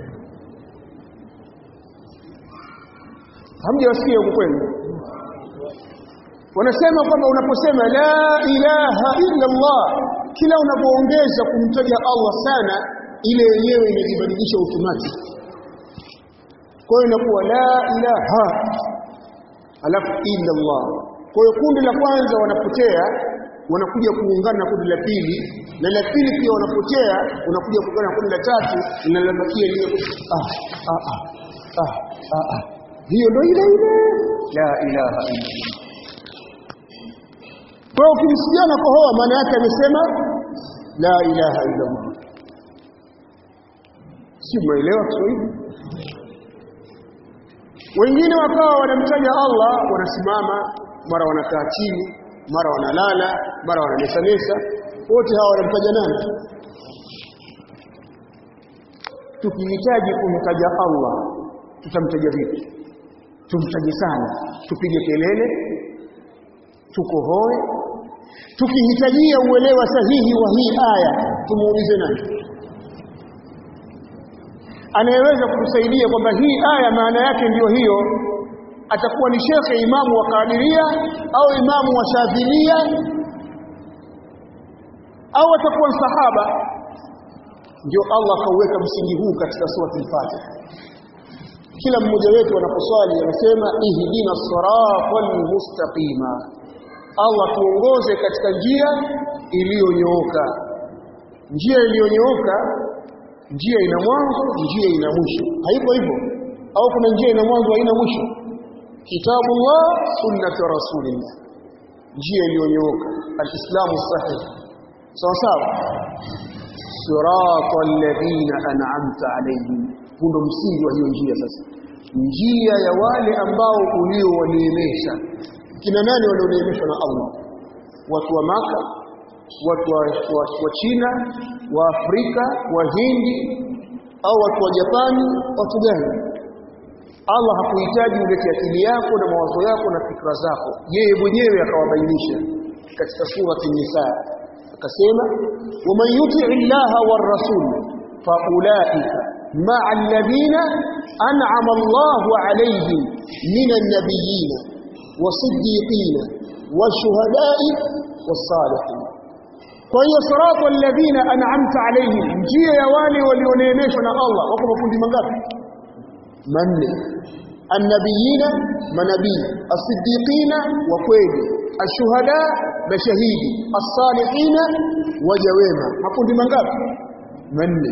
hamjawasikia huko kwenu wanasema kwamba unaposema la ilaha illa Allah kila unapoongeza kumtaja Allah sana ile yenyewe inajibadilisha automatic kwa hiyo inakuwa la ilaha alafu illa Allah kwa hiyo kundi la kwanza wanapotea wanakuja kuungana na kundi la pili na la pili pia wanapotea wanakuja kuungana na kundi la tatu na linabakia ile ah ah ah ah ah, ah. hiyo ndio ile ile la ilaha illa Allah kwa hiyo ukimsikia na kohoa maana yake amesema la ilaha illa Allah si umeelewa Kiswahili wengine wakawa wanamtaja Allah wanasimama mara wanakaa chini mara wanalala mara wananesanesa wote hawa wanamtaja nani tukihitaji kumtaja Allah tutamtaja vipi tumtaje sana tupige kelele tukohoe tukihitajia uelewa sahihi wa hii aya tumuulize nani anayeweza kutusaidia kwamba hii aya maana yake ndiyo hiyo atakuwa ni shekhe imamu wa Kadiria au imamu wa Shafilia au atakuwa sahaba ndio Allah akauweka msingi huu katika sura al-Fatiha kila mmoja wetu anaposwali anasema ihdina siratal mustaqima Allah tuongoze katika njia iliyonyooka njia iliyonyooka njia ina mwanzo njia ina mwisho haipo hivyo au kuna njia ina mwanzo haina mwisho kitabullah sunnatu rasulillah njia iliyonyooka alislamu sahih sawa sawa siratal ladina an'amta alayhim hundo msingi wa hiyo njia sasa njia ya wale ambao uliowaneemesha kina nani walioneemeshwa na Allah watu wa maka watu wa, wa, wa China wa Afrika wa Hindi au watu wa Japani watu gani Allah hakuhitaji ulete akili yako na mawazo yako na fikra zako yeye mwenyewe akawabainisha katika surati Nisa akasema waman yuti illaha war rasul faulaika ma'a alladhina an'ama Allahu alayhim minan nabiyyin wasiddiqin washuhada'i was-salihin kwa hiyo sirata alladhina an'amta alayhim njia ya wale walioneemeshwa na Allah wako makundi mangapi manne annabiyina manabii as-siddiqina wa kweli ashuhada mashahidi as-salihina waja wema makundi mangapi manne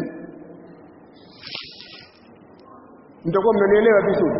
mtakuwa mnanielewa vizuri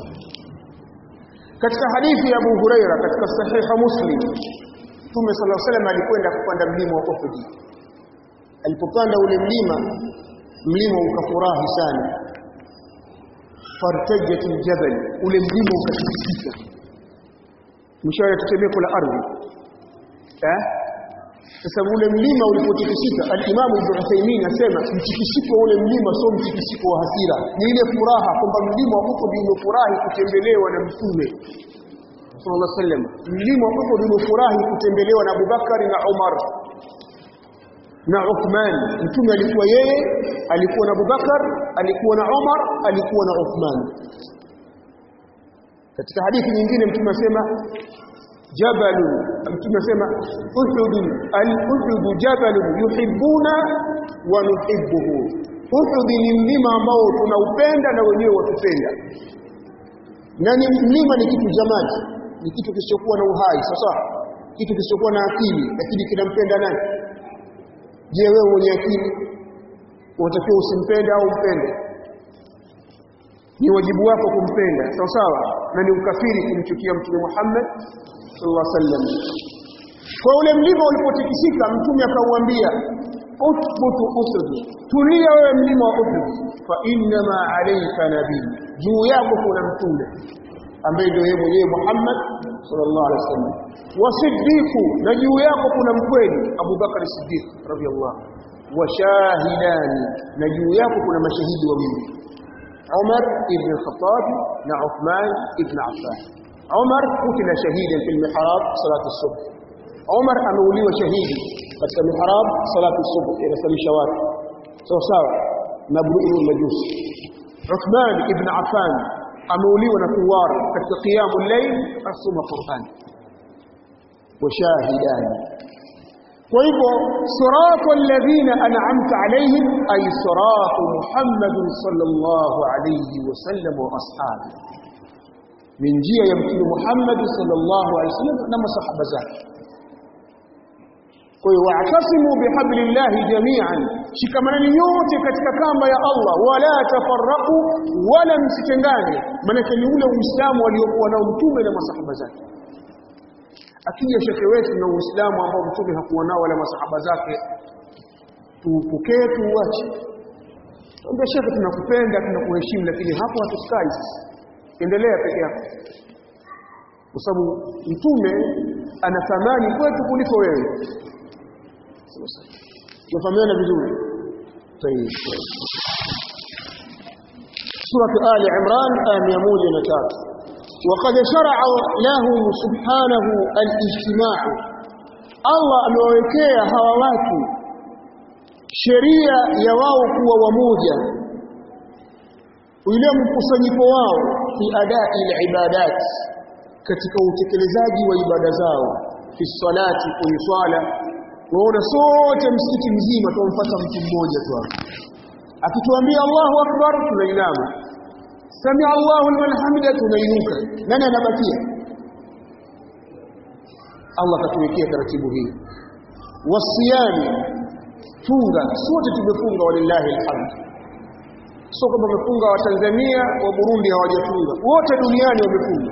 katika hadithi ya Abu Huraira katika sahiha Muslim Mtume صلى الله عليه وسلم alikwenda kupanda mlima wa Uhud alipopanda ule mlima mlima ukafurahi sana fartajat aljabal ule mlima ukatikisika mshawaya tetemeko la ardhi eh sasa ule mlima ulipotikisika al-Imam Ibn Uthaymeen asema mtikisiko ule mlima sio mtikisiko wa hasira ni ile furaha kwamba mlima wa Uhud umefurahi kutembelewa na mtume sallallahu alaihi wasallam mlima wa Uhud umefurahi kutembelewa na Abubakar na Umar na Uthman mtume alikuwa yeye alikuwa na Abubakar alikuwa na Umar alikuwa na Uthman katika hadithi nyingine mtume asema jabal mtume asema uhud al-uhud jabal yuhibbuna wa nuhibbuhu uhud ni mlima ambao tunaupenda na wenyewe watupenda na ni mlima ni kitu jamani ni kitu kisichokuwa na uhai sasa kitu kisichokuwa na akili lakini kinampenda nani je wewe mwenye akili unatakiwa usimpende au umpende ni wajibu wako kumpenda sawa sawa na ni ukafiri kumchukia mtume Muhammad sallallahu alaihi wasallam kwa ule mlima ulipotikisika mtume akauambia uthbutu usud tulia wewe mlima wa Uhud fa inna ma alayka nabii juu yako kuna mtume ambaye ndio yeye mwenyewe Muhammad sallallahu alaihi wasallam wasiddiqu na juu yako kuna mkweli Abu Bakar Siddiq radhiyallahu washahidani na juu yako kuna mashahidi wawili Umar ibn al-Khattab na Uthman ibn Affan Umar kutila shahidan fil mihrab salatu subh Umar ameuliwa shahidi katika mihrab salatu subh inasalisha watu sawa sawa na Abdul Majus Uthman ibn Affan ameuliwa na kuwar katika qiyamul layl asoma Qur'an washahidani kwa hivyo siratu alladhina an'amta alayhim ay siratu Muhammad sallallahu alayhi wasallam wa ashabi min njia ya mtume Muhammad sallallahu alayhi wasallam na masahaba zake kwa hiyo wa'tasimu bihablillahi jami'an shikamanani nyote katika kamba ya Allah wala tafarraqu wala msitengane maana ni ule uislamu waliokuwa nao mtume na masahaba zake akija shekhe wetu na uislamu ambao mtume hakuwa nao wala masahaba zake tupokee tuuache Tuambia shekhe tunakupenda tunakuheshimu lakini hapo hatukai sasa endelea peke yako kwa sababu mtume ana thamani kwetu kuliko wewe tunafahamiana vizuri سورة آل عمران آية 103 وقد شرع له سبحانه الاجتماع الله amewekea hawa watu sheria ya wao kuwa wamoja ule mkusanyiko wao fi adai ibadat katika utekelezaji wa ibada zao fi salati kwenye swala waona sote msikiti mzima tumfuata mtu mmoja tu akituambia Allahu akbar tunainama sami Allahu liman hamida tunainuka nani anabakia Allah katuwekea taratibu hii wasiyami funga sote tumefunga walillahi alhamd sio kama wamefunga wa Tanzania wa Burundi hawajafunga wote duniani wamefunga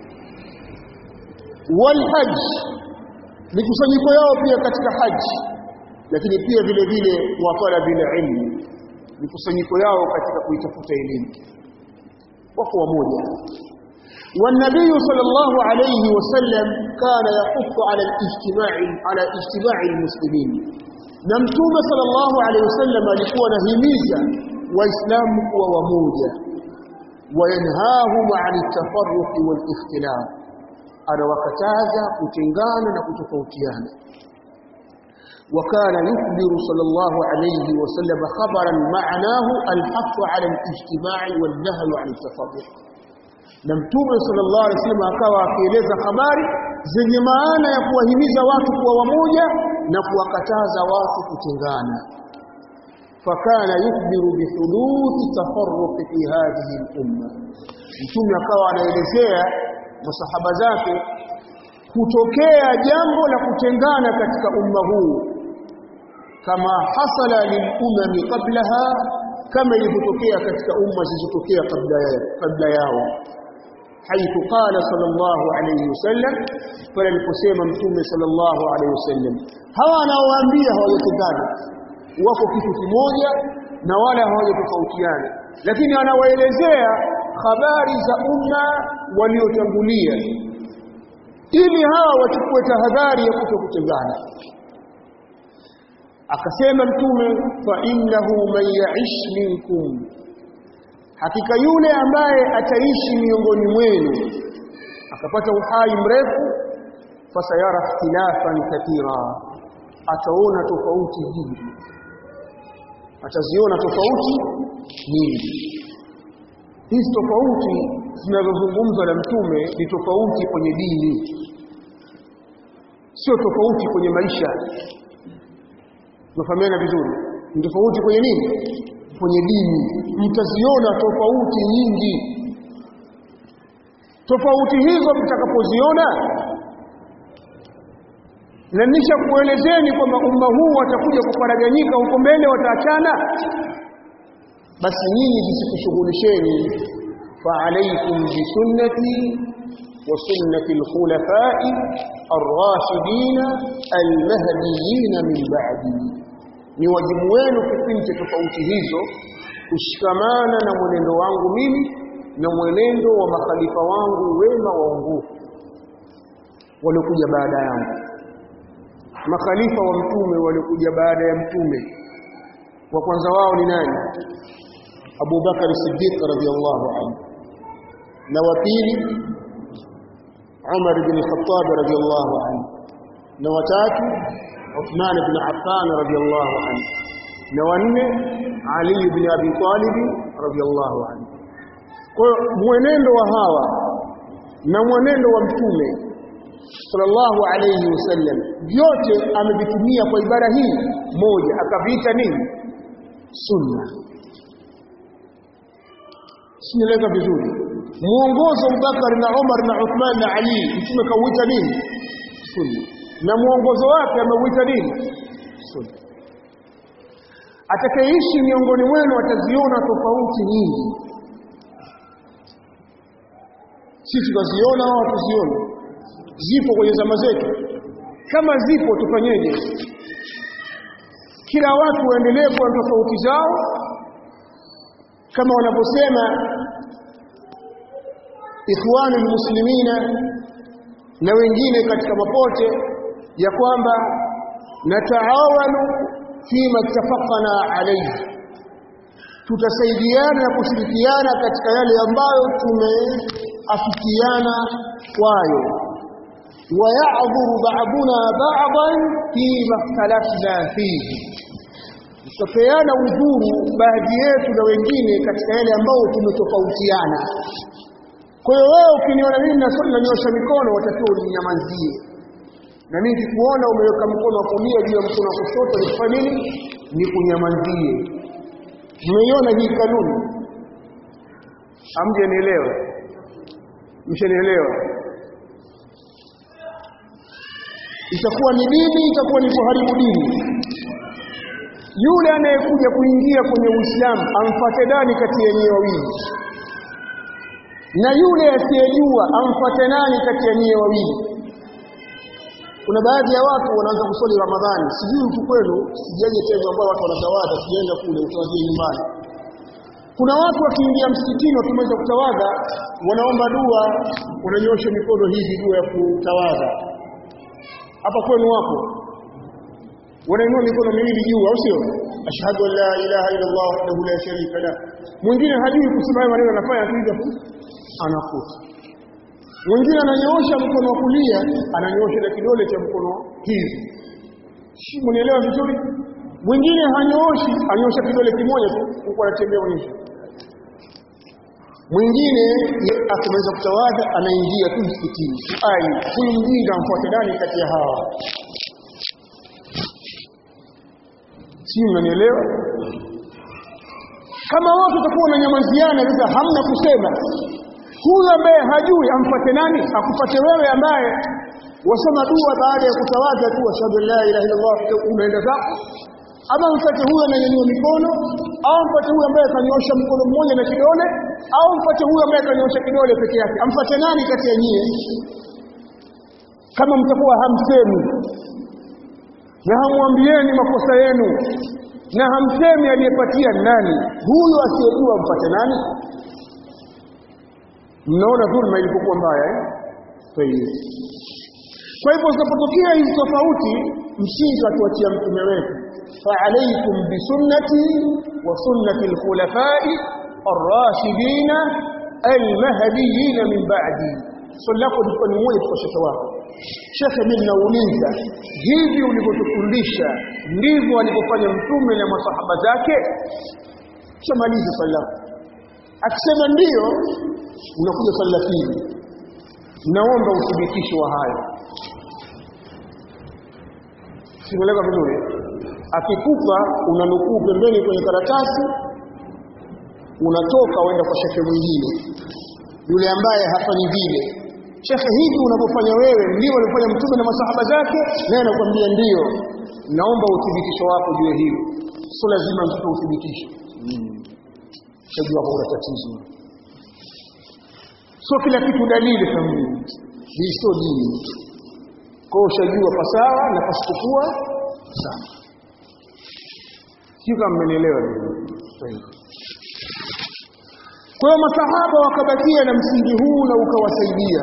wal hajj mikusanyiko yao pia katika haji lakini pia vile vile wa talabil ilmi mikusanyiko yao katika kuitafuta elimu wako wamoja والنبي صلى الله عليه وسلم كان يحث على الاجتماع على اجتماع المسلمين نمتوم صلى الله عليه وسلم alikuwa anahimiza waislamu kuwa wamoja wayanhahum an at-tafarruq wal ikhtilaf anawakataza kutengana na kutofautiana وكان يخبر صلى الله عليه وسلم خبرا معناه الحث على الاجتماع والنهي عن التفرق na mtume sallallahu alaihi wasallam akawa akieleza habari zenye maana ya kuwahimiza watu kuwa wamoja na kuwakataza watu kutengana fakana yukhbiru bihuduthi tafarruq fi hadhihi al-umma mtume akawa anaelezea masahaba zake kutokea jambo la kutengana katika umma huu kama hasala lilumami qablaha kama ilivyotokea katika umma zilizotokea kabla kabla yao حيث قال صلى الله عليه وسلم فلنقسم متوم صلى الله عليه وسلم hawa anaowaambia hawajatengana wako kitu kimoja na wala hawajatofautiana lakini anawaelezea habari za umma waliotangulia ili hawa wachukue tahadhari ya kutokutengana akasema mtume fa innahu man ya'ish minkum hakika yule ambaye ataishi miongoni mwenu akapata uhai mrefu fasayara ikhtilafan kathira ataona tofauti nyingi ataziona tofauti nyingi hizi tofauti zinazozungumzwa na mtume ni tofauti kwenye dini sio tofauti kwenye maisha tunafahamiana vizuri ni tofauti kwenye nini kwenye dini mtaziona tofauti nyingi tofauti hizo mtakapoziona na nisha kuelezeni kwamba umma huu watakuja kufaraganyika huko mbele wataachana basi nyinyi zisikushughulisheni fa alaykum bi sunnati wa sunnati al-khulafa'i ar-rashidin al-mahdiyyin min ba'di ni wajibu wenu kipindi cha tofauti hizo kushikamana na mwenendo wangu mimi na mwenendo wa makhalifa wangu wema waongofu waliokuja baada yangu makhalifa wa mtume waliokuja baada ya mtume wa kwanza wao ni nani Abu Bakar Siddiq radhiyallahu anhu na wa pili Umar bin Khattab radhiyallahu anhu na watatu Uthman bin Affan radhiyallahu anhu na wanne Ali bin Abi Talib radhiyallahu anhu kwa mwenendo wa hawa na mwenendo wa mtume sallallahu alayhi wasallam vyote amevitumia kwa ibara hii moja akaviita nini sunna sinaeleza vizuri muongozo Abubakar na Umar na Uthman na Ali mtume kauita nini sunna na muongozo wake ameuita nini sunna atakayeishi miongoni mwenu ataziona tofauti nyingi sisi tunaziona au tuzione zipo kwenye zama zetu kama zipo tufanyeje kila watu waendelee kuwa tofauti zao kama wanavyosema ikhwanul muslimina na wengine katika mapote ya kwamba nataawanu fima ittafaqna alayhi tutasaidiana na kushirikiana katika yale ambayo tumeafikiana kwayo waya'dhuru ba'duna ba'dan fi makhtalafna fihi tutapeana udhuru baadhi yetu na wengine katika yale ambayo tumetofautiana kwa hiyo wewe ukiniona mimi nanyosha mikono watakiwa uninyamazie na mimi nikikuona umeweka mkono wa kulia juu ya mkono wa kushoto nikufanya nini nikunyamazie mmeiona hii kanuni hamjanielewa mshanielewa itakuwa ni dini itakuwa ni kuharibu dini yule anayekuja kuingia kwenye Uislamu amfate nani kati ya nyie wawili na yule asiyejua amfate nani kati ya nyie wawili kuna baadhi ya watu wanaanza kusali Ramadhani sijui huku kwenu sijaje tena ambao watu wanatawadha sijaenda kule utawadhi nyumbani kuna watu wakiingia msikitini wakimaliza kutawadha wanaomba dua wananyosha mikono hivi dua ya kutawadha hapa kwenu wapo wanainua mikono miwili juu au sio ashhadu an la ilaha illa allah wahdahu la sharika la mwingine hajui kusema hayo maneno anafanya tu hivyo anakuta mwingine ananyoosha mkono wa kulia ananyoosha na kidole cha mkono hivi si mnielewa vizuri mwingine hanyooshi anyoosha kidole kimoja tu huko anatembea mwisho mwingine akimaliza kutawadha anaingia tu msikitini ai huyu mjinga amfuate nani kati ya hawa si unanielewa kama watu watakuwa wananyamaziana sasa hamna kusema huyu ambaye hajui amfuate nani akupate wewe ambaye wasoma dua baada ya kutawadha tu ashhadu la ilaha illa allah unaenda zako ama mfuate huyu ananyanyua mikono au mfuate huyu ambaye kanyosha mkono mmoja na kidole au mfuate huyu ambaye kanyosha kidole peke yake amfuate nani kati ya nyie kama mtakuwa hamsemi na hamwambieni makosa yenu na hamsemi aliyepatia nani huyu asiyejua mpate nani mnaona dhulma ilipokuwa mbaya eh kwa hivyo zinapotokea hizi tofauti mshinzi atuachia mtume wetu فعليكم بسنتي وسنة الخلفاء الراشدين المهديين من بعدي swali lako lilikuwa ni moja kwa shekhe wako shekhe mimi nauliza hivi ulivyotufundisha ndivyo alivyofanya mtume na masahaba zake shamaliza swali lako akisema ndiyo unakuja swali la pili naomba uthibitisho wa hayo simeleka vizuri akikupa unanukuu pembeni kwenye karatasi unatoka uenda kwa shekhe mwingine yule ambaye hafanyi vile shekhe hivi unavyofanya wewe ndio alifanya mtume na masahaba zake naye anakuambia ndio naomba uthibitisho wako juu ya hilo sio lazima mtoto uthibitisho shajua kwa tatizo sio kila kitu dalili kamili hii sio dini kwa ushajua pasawa na pasipokuwa sawa sio kama mmenielewa kwa hiyo masahaba wakabakia na msingi huu na ukawasaidia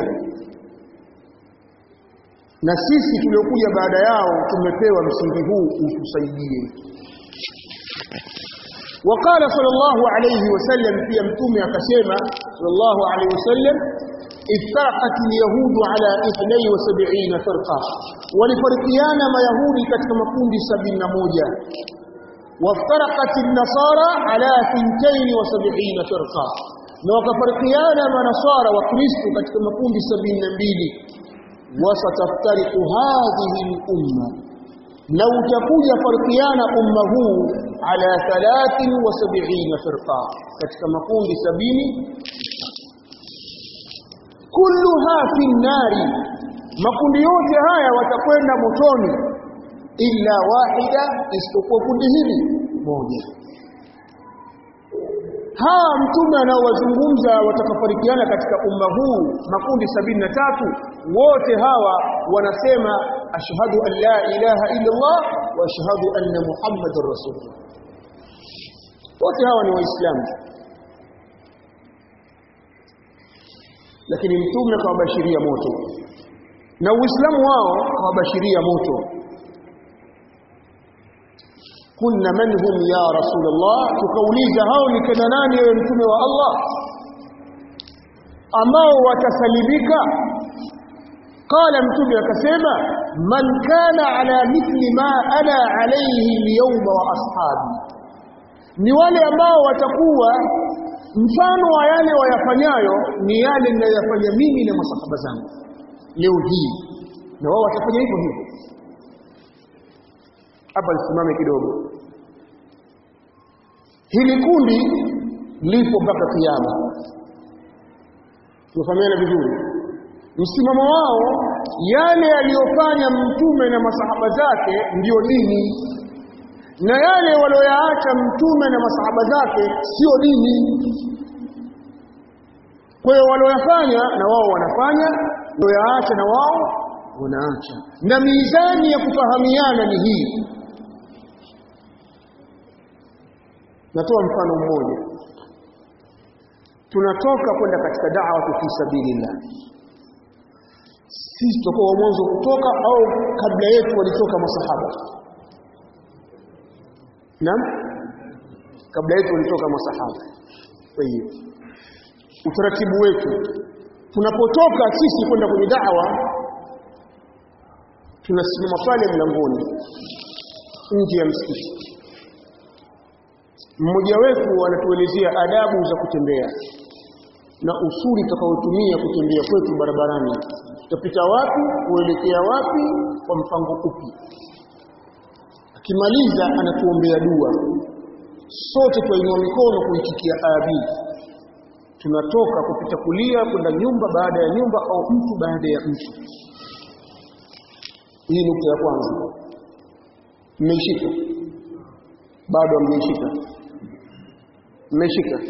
na sisi tuliokuja baada yao tumepewa msingi huu utusaidie وقال صلى الله عليه وسلم في متومه akasema صلى الله عليه وسلم افترقت اليهود على 72 فرقه ولفرقيانا ما يهودي katika makundi 71 وافترقت النصارى على 72 فرقه na wakafarikiana manasara wa kristo katika makundi 72 wasataftariqu hadhihi al-umma na utakuja farikiana umma huu ala 73 firqa katika makundi 70 kulluha fi nari makundi yote haya watakwenda motoni illa wahida isipokuwa kundi hili moja hawa mtume anaowazungumza watakafarikiana katika umma huu makundi sabini na tatu wote hawa wanasema ashhadu an la ilaha illa Allah wa ashhadu anna muhammadar rasulullah wote hawa ni waislamu lakini mtume akawabashiria moto na uislamu wao akawabashiria moto kunna man hum ya rasulullah tukauliza hao ni kina nani wewe mtume wa Allah ambao watasalimika qala mtume akasema man kana ala mithli ma ana alayhi al-yawma wa ashabi ni wale ambao watakuwa mfano wa yale wayafanyayo ni yale ninayoyafanya mimi na masahaba zangu leo hii na wao watafanya hivyo hivyo hapa lisimame kidogo hili kundi lipo mpaka kiyama tunafahamiana vizuri msimamo wao yale aliyofanya mtume na masahaba zake ndiyo dini na yale walioyaacha mtume na masahaba zake sio dini kwa hiyo walioyafanya na wao wanafanya walioyaacha na wao wanaacha na mizani ya kufahamiana ni hii natoa mfano mmoja tunatoka kwenda katika da'wa fi sabilillah sisi tutakuwa wa mwanzo kutoka au kabla yetu walitoka masahaba Naam? Kabla yetu walitoka masahaba. Kwa hiyo utaratibu wetu tunapotoka sisi kwenda kwenye da'wa tunasimama pale mlangoni nje ya msikiti. Mmoja wetu anatuelezea adabu za kutembea na usuli tutakaotumia kutembea kwetu barabarani. Tutapita wapi, kuelekea wapi, kwa mpango upi? akimaliza anatuombea dua sote tuinua mikono kuitikia amin tunatoka kupita kulia kwenda nyumba baada ya nyumba au mtu baada ya mtu hii nukta ya kwanza mmeishika bado hamjaishika mmeshika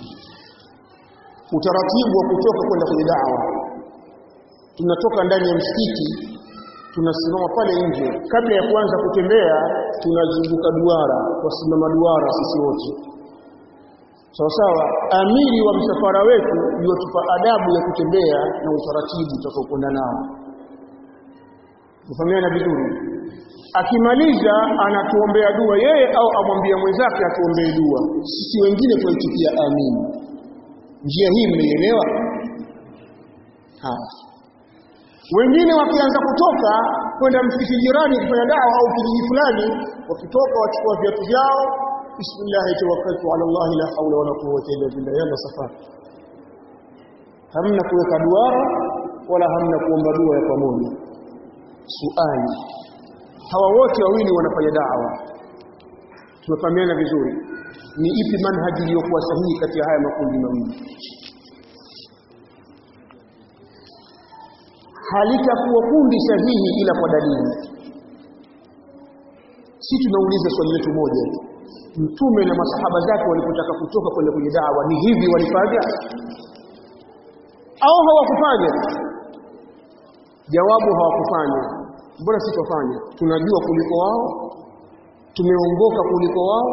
utaratibu wa kutoka kwenda kwenye dawa tunatoka ndani ya msikiti tunasimama pale nje kabla ya kuanza kutembea tunazunguka duara wasimama duara sisi wote sawa sawa amiri wa msafara wetu yutupa adabu ya kutembea na utaratibu utakaokwenda nao kufahamiana vizuri akimaliza anatuombea dua yeye au amwambia mwenzake atuombee dua sisi wengine tuaitikia amini njia hii mmeielewa haya wengine wakianza kutoka kwenda msikiti jirani kufanya dawa au kijiji fulani wakitoka wachukua viatu vyao bismillah tawakkaltu ala Allah la hawla wala quwwata illa billah yalla safari hamna kuweka duara wala hamna kuomba dua ya pamoja suali hawa wote wawili wanafanya dawa tunafahamiana vizuri ni ipi manhaji iliyokuwa sahihi kati ya haya makundi mawili halitakuwa kundi sahihi ila kwa dalili si tunauliza swali letu moja mtume na masahaba zake walipotaka kutoka kwenda kwenye dawa ni hivi walifanya au hawakufanya jawabu hawakufanya mbona si tufanye tunajua kuliko wao tumeongoka kuliko wao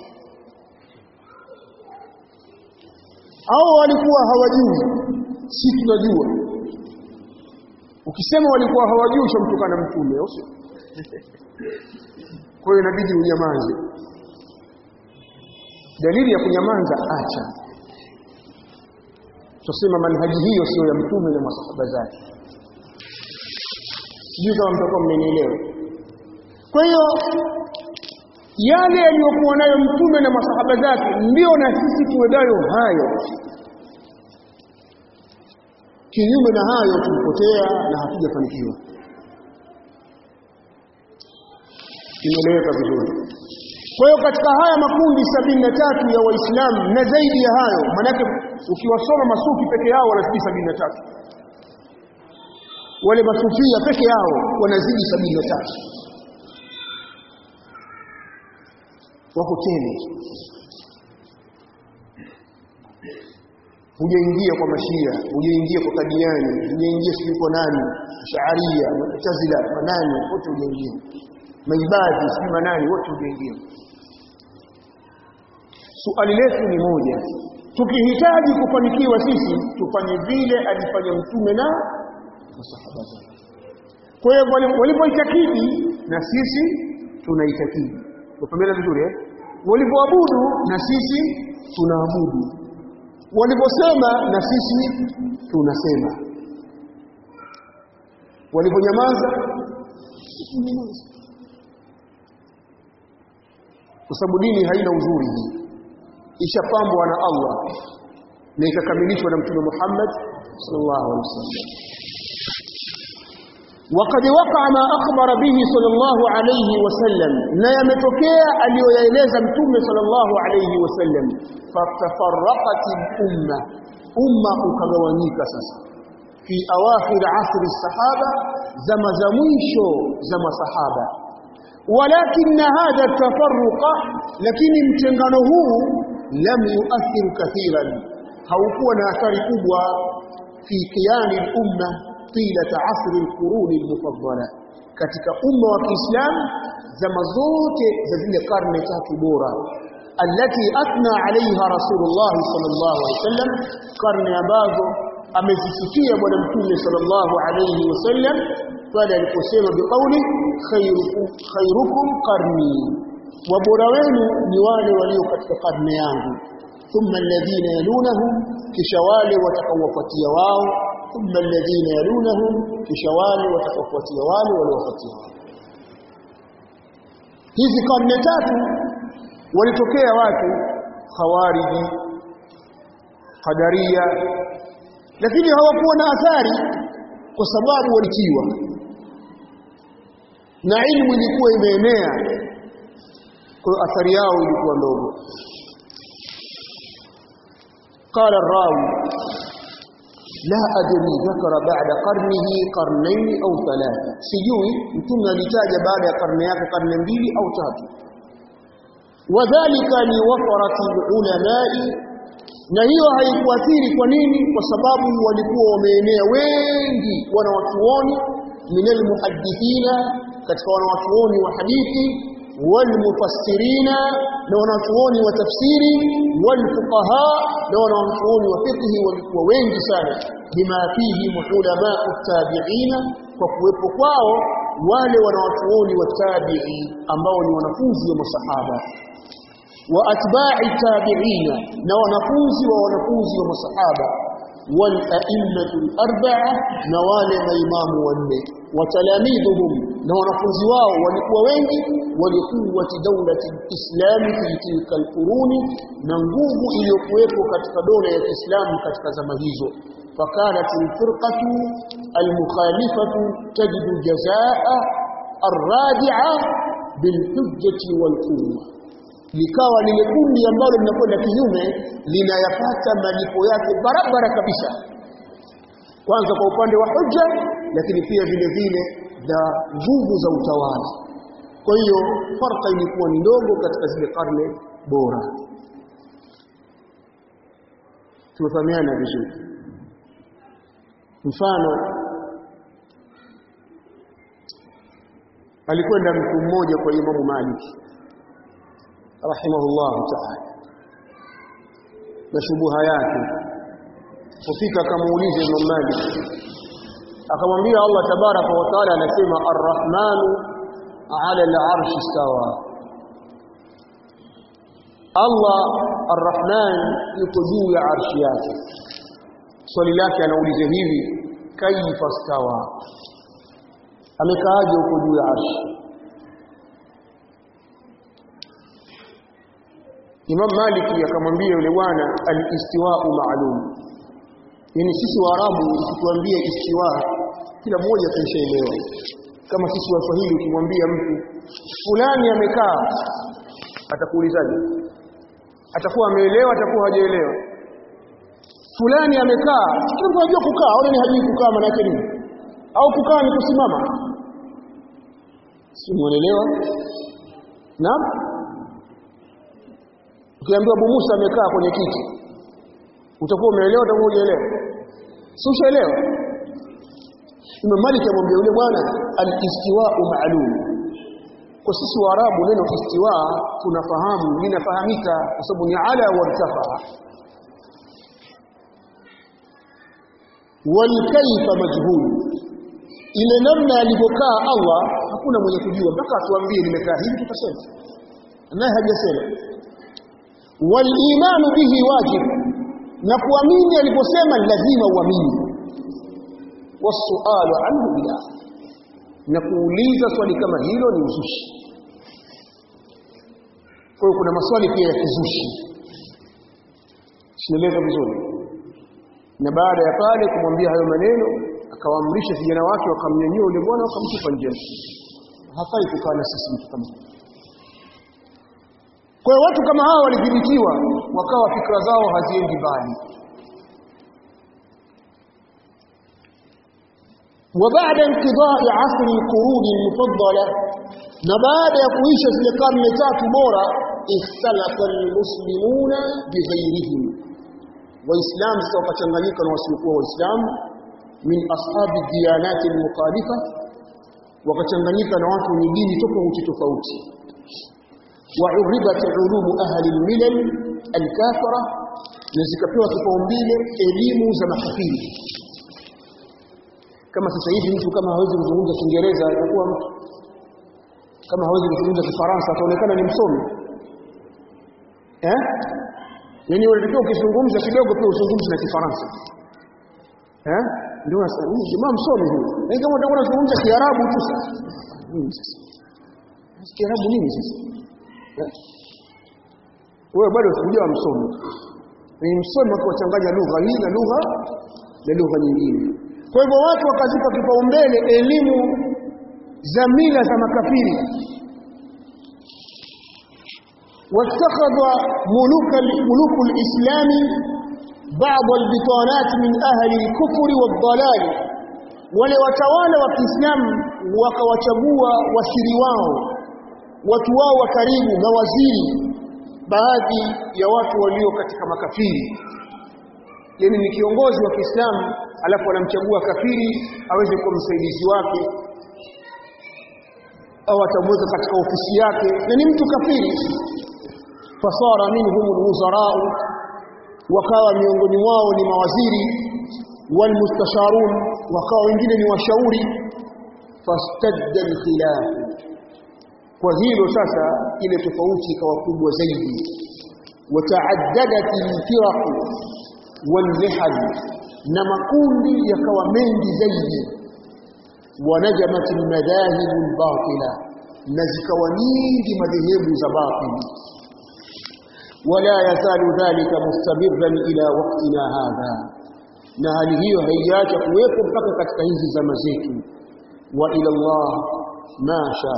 au walikuwa hawajui si tunajua ukisema walikuwa hawajui ushamtukana mtume au sio kwa hiyo inabidi unyamaze dalili ya kunyamaza acha tusema manhaji hiyo sio ya mtume na masahaba zake sijui kama mtakuwa mmenielewa kwa hiyo yale yaliyokuwa nayo mtume na masahaba zake ndio na sisi tuwe nayo hayo kinyume na hayo tulipotea na hatujafanikiwa imeeleweka vizuri kwa hiyo katika haya makundi sabini na tatu ya waislamu na zaidi ya hayo manake ukiwasoma masufi peke yao wanazidi sabini na tatu wale masufia peke yao wanazidi sabini na tatu wako tele hujaingia kwa mashia hujaingia kwa kadiani hujaingia sijui kwa nani shaaria mutazila manani wote hujaingia maibadhi sijui manani wote hujaingia suali letu ni moja tukihitaji kufanikiwa sisi tufanye vile alifanya mtume na masahaba zake kwa hiyo walipoitakidi na sisi tunaitakidi tupambana vizuri eh walivyoabudu na sisi tunaabudu walivyosema na sisi tunasema walivyonyamaza kwa sababu dini haina uzuri hii ishapambwa na Allah na ikakamilishwa na mtume Muhammad sallallahu alaihi wasallam وقد وقع ما أخبر به صلى الله عليه وسلم لا يمتokea aliyoyaeleza mtume صلى الله عليه وسلم فتفرقت الأمة أمة ukagawanyika sasa في أواخر عصر الصحابة زما زمwisho زما صحابة ولكن هذا التفرق لكن mtengano huu لم يؤثر كثيرا haukuwa na athari kubwa في قيام الأمة طيلة عصر القرون المفضلة katika umma wa Kiislamu zama zote za zile karne tatu bora allati athna alaiha rasulullah sallallahu alaihi wasallam karne ambazo amezisikia bwana mtume sallallahu alaihi wasallam pale aliposema biqauli khairukum khairukum qarni wabora wenu ni wale walio katika karne yangu thumma alladhina yalunahum kisha wale watakaowafuatia wao thumma alladhina yalunahum kisha wale watakaofuatia wale waliofuatia hizi karne tatu walitokea watu khawariji qadaria lakini hawakuwa na athari kwa sababu walitiwa na ilmu ilikuwa imeenea kwa athari yao ilikuwa ndogo قال الراوي لا أدري ذكر بعد قرنه قرنين أو ثلاثة سيجوي متم لتاج بعد قرنيات قرن mbili أو tatu وذلك لوفرة العلماء na hiyo haikuathiri kwa nini kwa sababu walikuwa wameenea wengi wanawachuoni minal muhaddithina katika wanawachuoni wa hadithi walmufassirina na wanawachuoni wa tafsiri walfuqaha na wanawachuoni wa fiqh walikuwa wengi sana bima fihi ulama tabi'ina kwa kuwepo kwao wale wanawachuoni wa tabi'i ambao ni wanafunzi wa masahaba wa atba'i tabi'ina na wanafunzi wa wanafunzi wa masahaba wal a'immatul arba'a na wale maimamu wanne wa talamidhuhum na wanafunzi wao walikuwa wengi walikuwati dawlati islam fi tilka alquruni na nguvu iliyokuwepo katika dola ya Kiislamu katika zama hizo fakanat alfirqatu almukhalifatu tajidu jazaa arradi'a bilhujjati walquwwa likawa lile kundi ambalo linakwenda kinyume linayapata malipo yake barabara kabisa kwanza kwa upande wa hujja lakini pia vile vile za nguvu za utawala kwa hiyo farqa ilikuwa ni ndogo katika zile karne bora tumefahamiana vizuri mfano alikwenda mtu mmoja kwa Imamu Malik rahimahullah ta'ala na shubuha yake kufika akamuuliza Imam Malik akamwambia Allah tabaraka wa taala anasema ar-rahmanu ala al-arsh istawa Allah ar-rahman yuko juu ya arshi yake swali lake anauliza hivi kaifa stawa amekaaje huko juu ya arshi Imam Maliki akamwambia yule bwana al-istiwa'u ma'lum yani sisi waarabu ukituambia istiwa kila mmoja ataishaelewa kama sisi waswahili ukimwambia mtu fulani amekaa atakuulizaje atakuwa ameelewa atakuwa hajaelewa fulani amekaa kila mtu anajua kukaa au ni hajui kukaa maana yake nini au kukaa ni kusimama si muelewa naam ukiambiwa Abu Musa amekaa kwenye kiti utakuwa umeelewa utakuwa hujaelewa si ushaelewa Imam Malik amwambia yule bwana al-istiwa'u ma'lum kwa sisi waarabu neno istiwa tunafahamu linafahamika kwa sababu ni ala wa irtafa wal kayfa majhul ile namna alivyokaa Allah hakuna mwenye kujua mpaka atuambie nimekaa hivi tutasema naye hajasema walimanu bihi wajib na kuamini aliposema lazima uamini wasualu anhu bidah na kuuliza swali kama hilo ni uzushi kwa hiyo kuna maswali pia ya kizushi sinaeleza vizuri na baada ya pale kumwambia hayo maneno akawaamrisha vijana wake wakamnyanyua yule bwana wakamtupa nje hafai kukaa na sisi mtu kama kwa hiyo watu kama hawa walidhibitiwa wakawa fikra zao haziendi mbali وبعد انقضاء عصر القرون المفضلة نبعد يقويش في القرن تاتو بورا اختلف المسلمون بغيرهم وإسلام سوف تنغنيك وسيقوى وإسلام من أصحاب الديانات المخالفة وكتنغنيك نواتو ندين تفوت تفوت وعربت علوم أهل الملل الكافرة نزكبوا kipaumbele elimu za makafiri kama sasa hivi mtu kama hawezi kuzungumza Kiingereza atakuwa mtu kama hawezi kuzungumza Kifaransa ataonekana ni msomi eh yani unatakiwa ukizungumza kidogo pia uzungumze na Kifaransa eh ndio sasa huyu jamaa msomi huyu na kama utakuwa unazungumza Kiarabu tu sasa nini sasa Kiarabu nini sasa wewe bado hujawa msomi ni msomi kwa kuchanganya lugha hii na lugha na lugha nyingine kwa hivyo watu wakazipa kipaumbele elimu za mila za makafiri واتخذ ملوك ملوك الإسلام بعض البطانات من أهل الكفر والضلال wale watawala wa Kiislamu wakawachagua wasiri wao watu wao wa karibu mawaziri baadhi ya watu walio katika makafiri yani ni kiongozi wa Kiislamu alafu anamchagua kafiri aweze kuwa msaidizi wake au atamweka katika ofisi yake na ni mtu kafiri fasara minhum alwuzarau wakawa miongoni mwao ni mawaziri walmustasharun wakawa wengine ni washauri fastadda alkhilaf kwa hilo sasa ile tofauti ikawa kubwa zaidi wataaddadat alfiraq walmihal na makundi yakawa mengi zaidi wanajamat almadahib albatila na zikawa nyingi madhehebu za batili wala yazalu dhalika mustamirran ila waqtina hadha na hali hiyo haijaacha kuwepo mpaka katika hizi zama zetu wa ila Allah ma sha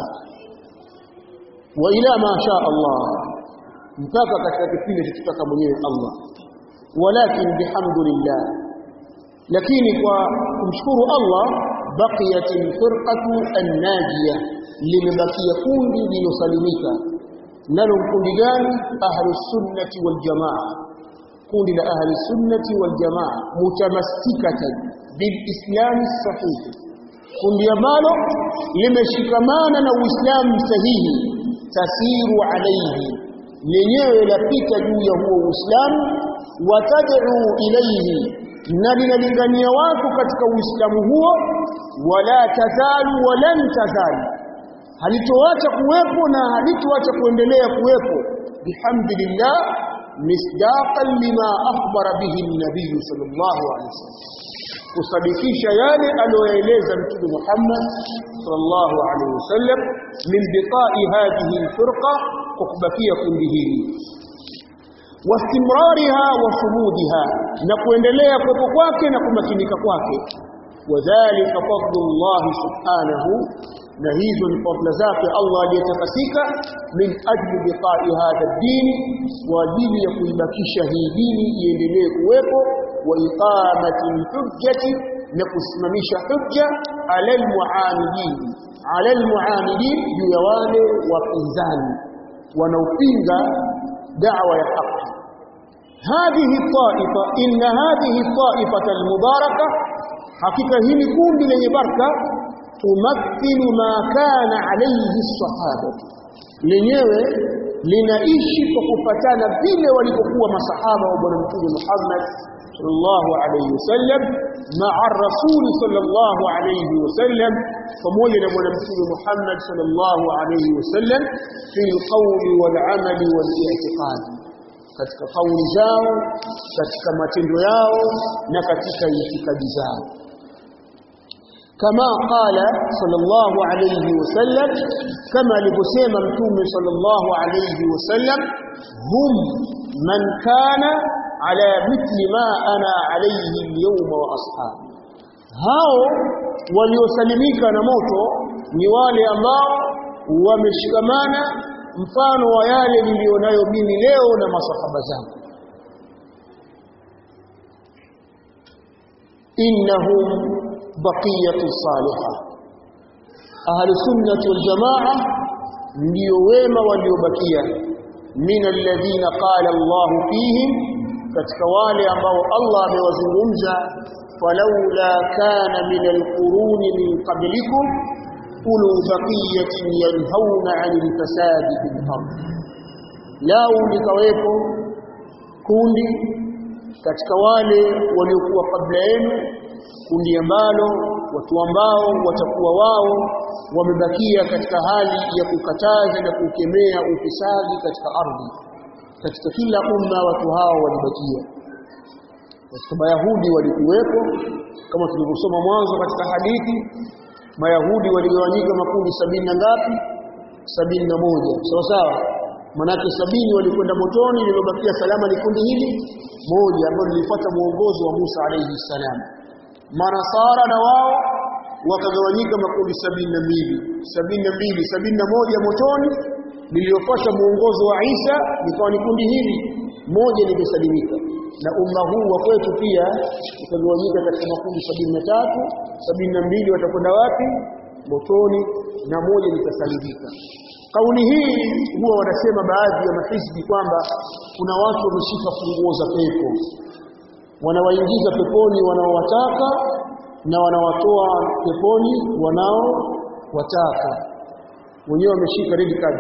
wa ila ma sha Allah mpaka katika kipindi kitaka mwenyewe Allah walakin bihamdillah lakini kwa kumshukuru Allah baqiyat alfirqatu an-najiyah limebakia kundi lilosalimika nalo kundi gani ahlus sunnati wal jamaa kundi la ahli sunnati wal jamaa mutamassikatan bil islam sahih kundi ambalo limeshikamana na uislamu sahihi tasiru alayhi lenyewe lapita juu ya huo uislamu watad'u ilayhi na linalingania watu katika uislamu huo wala tazalu walan tazalu halitoacha kuwepo na halitoacha kuendelea kuwepo bihamdillah misdaqan lima akhbara bihi an-nabiy sallallahu alaihi wasallam kusadikisha yale aliyoeleza mtume Muhammad sallallahu alaihi wasallam min biqa'i hadhihi al-firqa kwa kubakia kundi hili wastimrariha wa sumudiha na kuendelea kuwepo kwake na kumakinika kwake wadhālika fadlullah subhanahu na hizo ni fadla zake Allah aliyetakasika min ajli biqa'i hadha ad-din kwa ajili ya kuibakisha hii dini iendelee kuwepo wa iqamati hujjati na kusimamisha hujja ala almuamidin ala almuamidin juu ya wale wapinzani wanaopinga da'wa ya haki هذه الطائفة إن هذه الطائفة المباركة حقيقة هي كون lenye baraka tumathilu ma kana alayhi sahaba lenyewe linaishi kwa kufatana vile walipokuwa masahaba wa bwana mtume Muhammad sallallahu alayhi wasallam ma'a rasul sallallahu alayhi wasallam pamoja na bwana mtume Muhammad sallallahu alayhi wasallam fi alqawli wal amali wal i'tiqad katika kauli zao katika matendo yao na katika itikadi zao كما قال صلى الله عليه وسلم كما لبسيم متوم صلى الله عليه وسلم هم من كان على مثل ما أنا عليه اليوم وأصحابي hao waliosalimika na moto ni wale ambao wameshikamana mfano wa yale nilionayo mimi leo na masahaba zangu innahum baqiyatu salihah ahli sunnah wal jamaa ndio wema waliobakia min alladhina qala Allah fihim katika wale ambao Allah amewazungumza falaula kana min alquruni min qablikum ulu baqiyatin yanhauna 'anil fasadi fil ard lau likawepo kundi katika wale waliokuwa kabla yenu kundi ambalo watu ambao watakuwa wao wamebakia katika hali ya kukataza na kukemea ufisadi katika ardhi katika kila umma watu hao walibakia katika mayahudi walikuwepo kama tulivyosoma mwanzo katika hadithi mayahudi waligawanyika makundi sabini na ngapi sabini na moja sawa sawa manake sabini walikwenda motoni lililobakia salama ni kundi hili moja ambalo lilifuata mwongozo wa Musa alayhi salam manasara na wao wakagawanyika makundi sabini na mbili sabini na mbili sabini na moja motoni lililofuata mwongozo wa Isa likawa ni kundi hili moja limesalimika na umma huu wa kwetu pia utagawanyika katika makundi sabini na tatu sabini na mbili watakwenda wapi motoni na moja litasalimika kauli hii huwa wanasema baadhi ya mahizbi kwamba kuna watu wameshika funguo za pepo wanawaingiza peponi wanaowataka na wanawatoa peponi wanaowataka wenyewe wameshika red card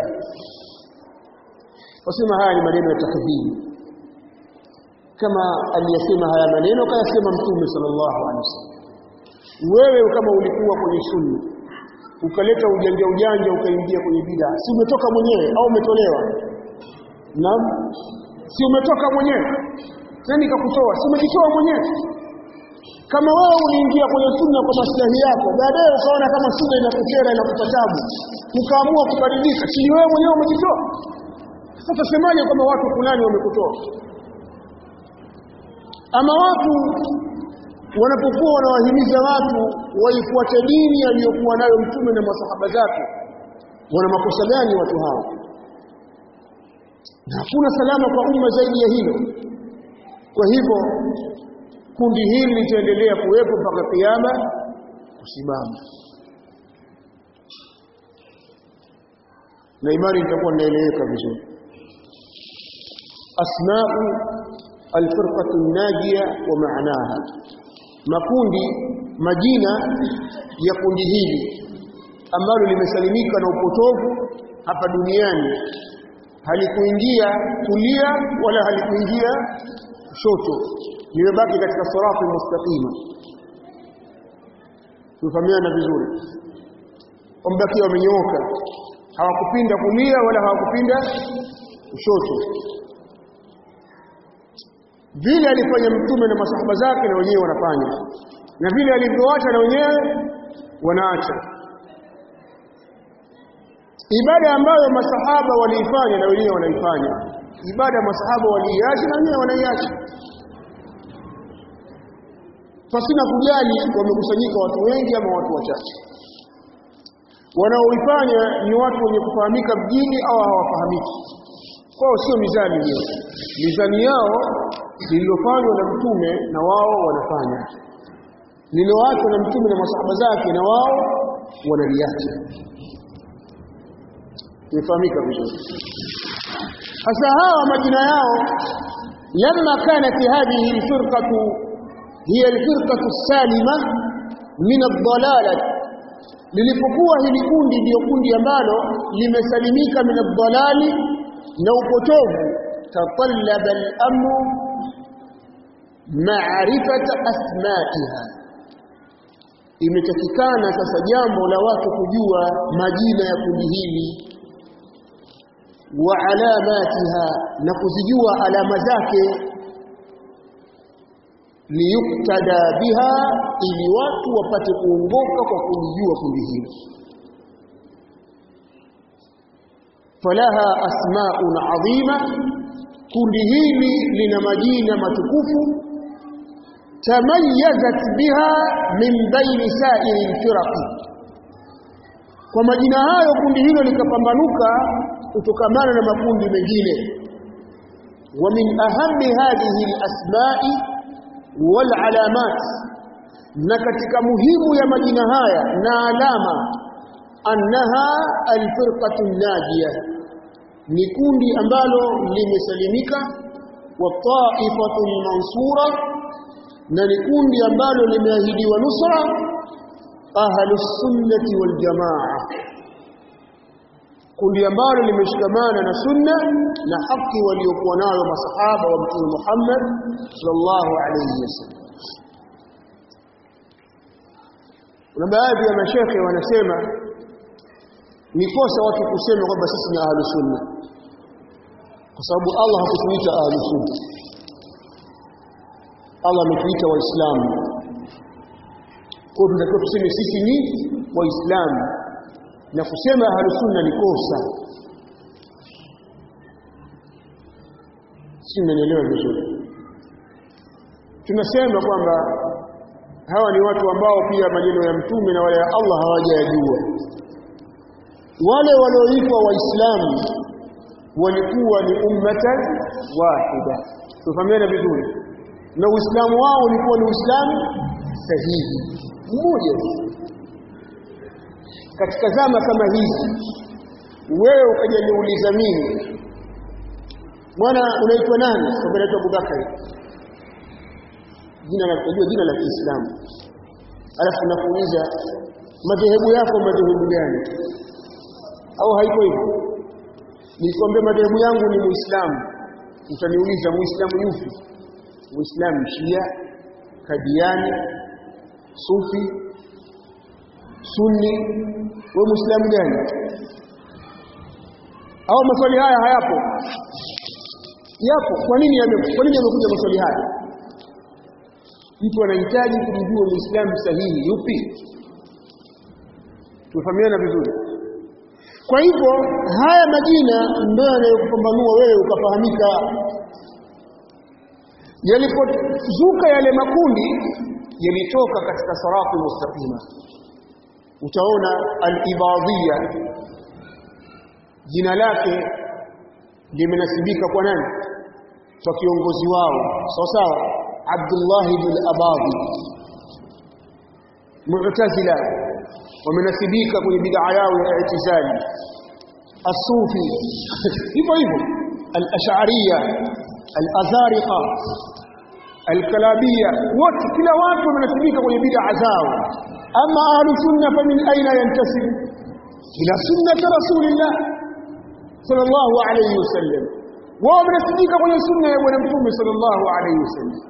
wasema haya ni maneno ya takdhibi kama aliyasema haya maneno kayasema mtume sallallahu alaihi wasallam wewe kama ulikuwa kwenye sunna ukaleta ujanja ujanja ukaingia kwenye bid'a si umetoka mwenyewe au umetolewa naam si umetoka mwenyewe nani kakutoa si umejitoa mwenyewe kama wewe uliingia kwenye sunna kwa maslahi yako baadaye ukaona kama sunna inakukera inakupa tabu ukaamua kubadilika si wewe mwenyewe umejitoa sasa tusemaje kama watu fulani wamekutoa ama watu wanapokuwa wanawahimiza watu waifuate dini aliyokuwa nayo mtume na masahaba zake wana makosa gani watu hao na hakuna salama kwa umma zaidi ya hilo kwa hivyo kundi hili litaendelea kuwepo mpaka kiyama kusimama na imani itakuwa inaeleweka vizuri asma'u alfirqatu najia wa maanaha makundi majina ya kundi hili ambalo limesalimika na upotovu hapa duniani halikuingia kulia wala halikuingia kushoto limebaki katika sirati mustaqima tufahamiana vizuri wambakia wamenyooka hawakupinda kulia wala hawakupinda kushoto vile alifanya mtume na masahaba zake na wenyewe wanafanya na vile alivyoacha na wenyewe wanaacha ibada ambayo masahaba waliifanya na wenyewe wanaifanya ibada masahaba waliiacha na wenyewe wanaiacha pasina kujali wamekusanyika watu wengi ama watu wachache wanaoifanya ni watu wenye kufahamika mjini au hawafahamiki kwao sio mizani hiyo mizani yao lililofanywa na mtume na wao wanafanya lililoachwa na mtume na masahaba zake na wao wanaliacha imefahamika vizuri sasa hawa majina yao lamma kanat hadhihi alfirqatu hiya alfirqatu salima min ad-dalalah lilipokuwa hili kundi ndio kundi ambalo limesalimika min ad-dalali na upotovu tatallaba al-amru ma'rifata asma'iha imetakikana sasa jambo la watu kujua majina ya kundi hili wa alamatiha na kuzijua alama zake liyuktada biha ili watu wapate kuongoka kwa kulijua kundi hili falaha asma'un adhima kundi hili lina majina matukufu tamayyazat biha min baini sa'iri alfiraq kwa majina hayo kundi hilo likapambanuka kutokamana na makundi mengine wa min ahammi hadhihi alasma'i wal alamat na katika muhimu ya majina haya na alama annaha alfirqatu najiyah ni kundi ambalo limesalimika wa ta'ifatu mansura na ni kundi ambalo limeahidiwa nusra ahlus sunnati wal jamaa kundi ambalo limeshikamana na sunna na haki waliokuwa nayo masahaba wa mtume Muhammad sallallahu alayhi wasallam kuna baadhi ya mashekhe wanasema ni kosa watu kusema kwamba sisi ni ahlus sunna kwa sababu Allah hakutuita ahlus sunna Allah ametuita waislamu kwa tunatakiwa tuseme sisi ni waislamu na kusema ahlus sunna ni kosa si mnaelewa vizuri tunasema kwamba hawa ni watu ambao pia maneno ya mtume na wale ya Allah hawajayajua wale walioitwa waislamu walikuwa ni ummatan wahida tufahamiana vizuri na uislamu wao ulikuwa ni uislamu sahihi mmoja katika zama kama hizi wewe ukajaniuliza mimi mwana unaitwa nani kwa naitwa Abubakar jina la kujua jina la Kiislamu alafu nakuuliza madhehebu yako madhehebu gani au haiko hivyo nikwambia madhehebu yangu ni muislamu utaniuliza muislamu yupi muislamu shia kadiani sufi sunni wewe muislamu gani au maswali haya hayapo yapo kwa nini yame kwa nini yamekuja maswali haya mtu anahitaji kujua muislamu sahihi yupi tufahamiana vizuri kwa hivyo haya majina ndio yanayokupambanua wewe ukafahamika yalipozuka yale makundi yalitoka katika sarati mustaqima utaona al-ibadiyya jina lake limenasibika kwa nani kwa kiongozi wao sawa sawa Abdullah ibn Abadi Mu'tazila wamenasibika kwenye bid'a yao ya i'tizali As-Sufi hivyo hivyo Al-Ash'ariyya Al-Azariqa Al-Kalabiyya wote kila watu wamenasibika kwenye bid'a zao ama ahlu sunna fa min aina yantasib ila sunnati rasulillah sallallahu alayhi wasallam wao wamenasibika kwenye sunna ya bwana mtume sallallahu alayhi wasallam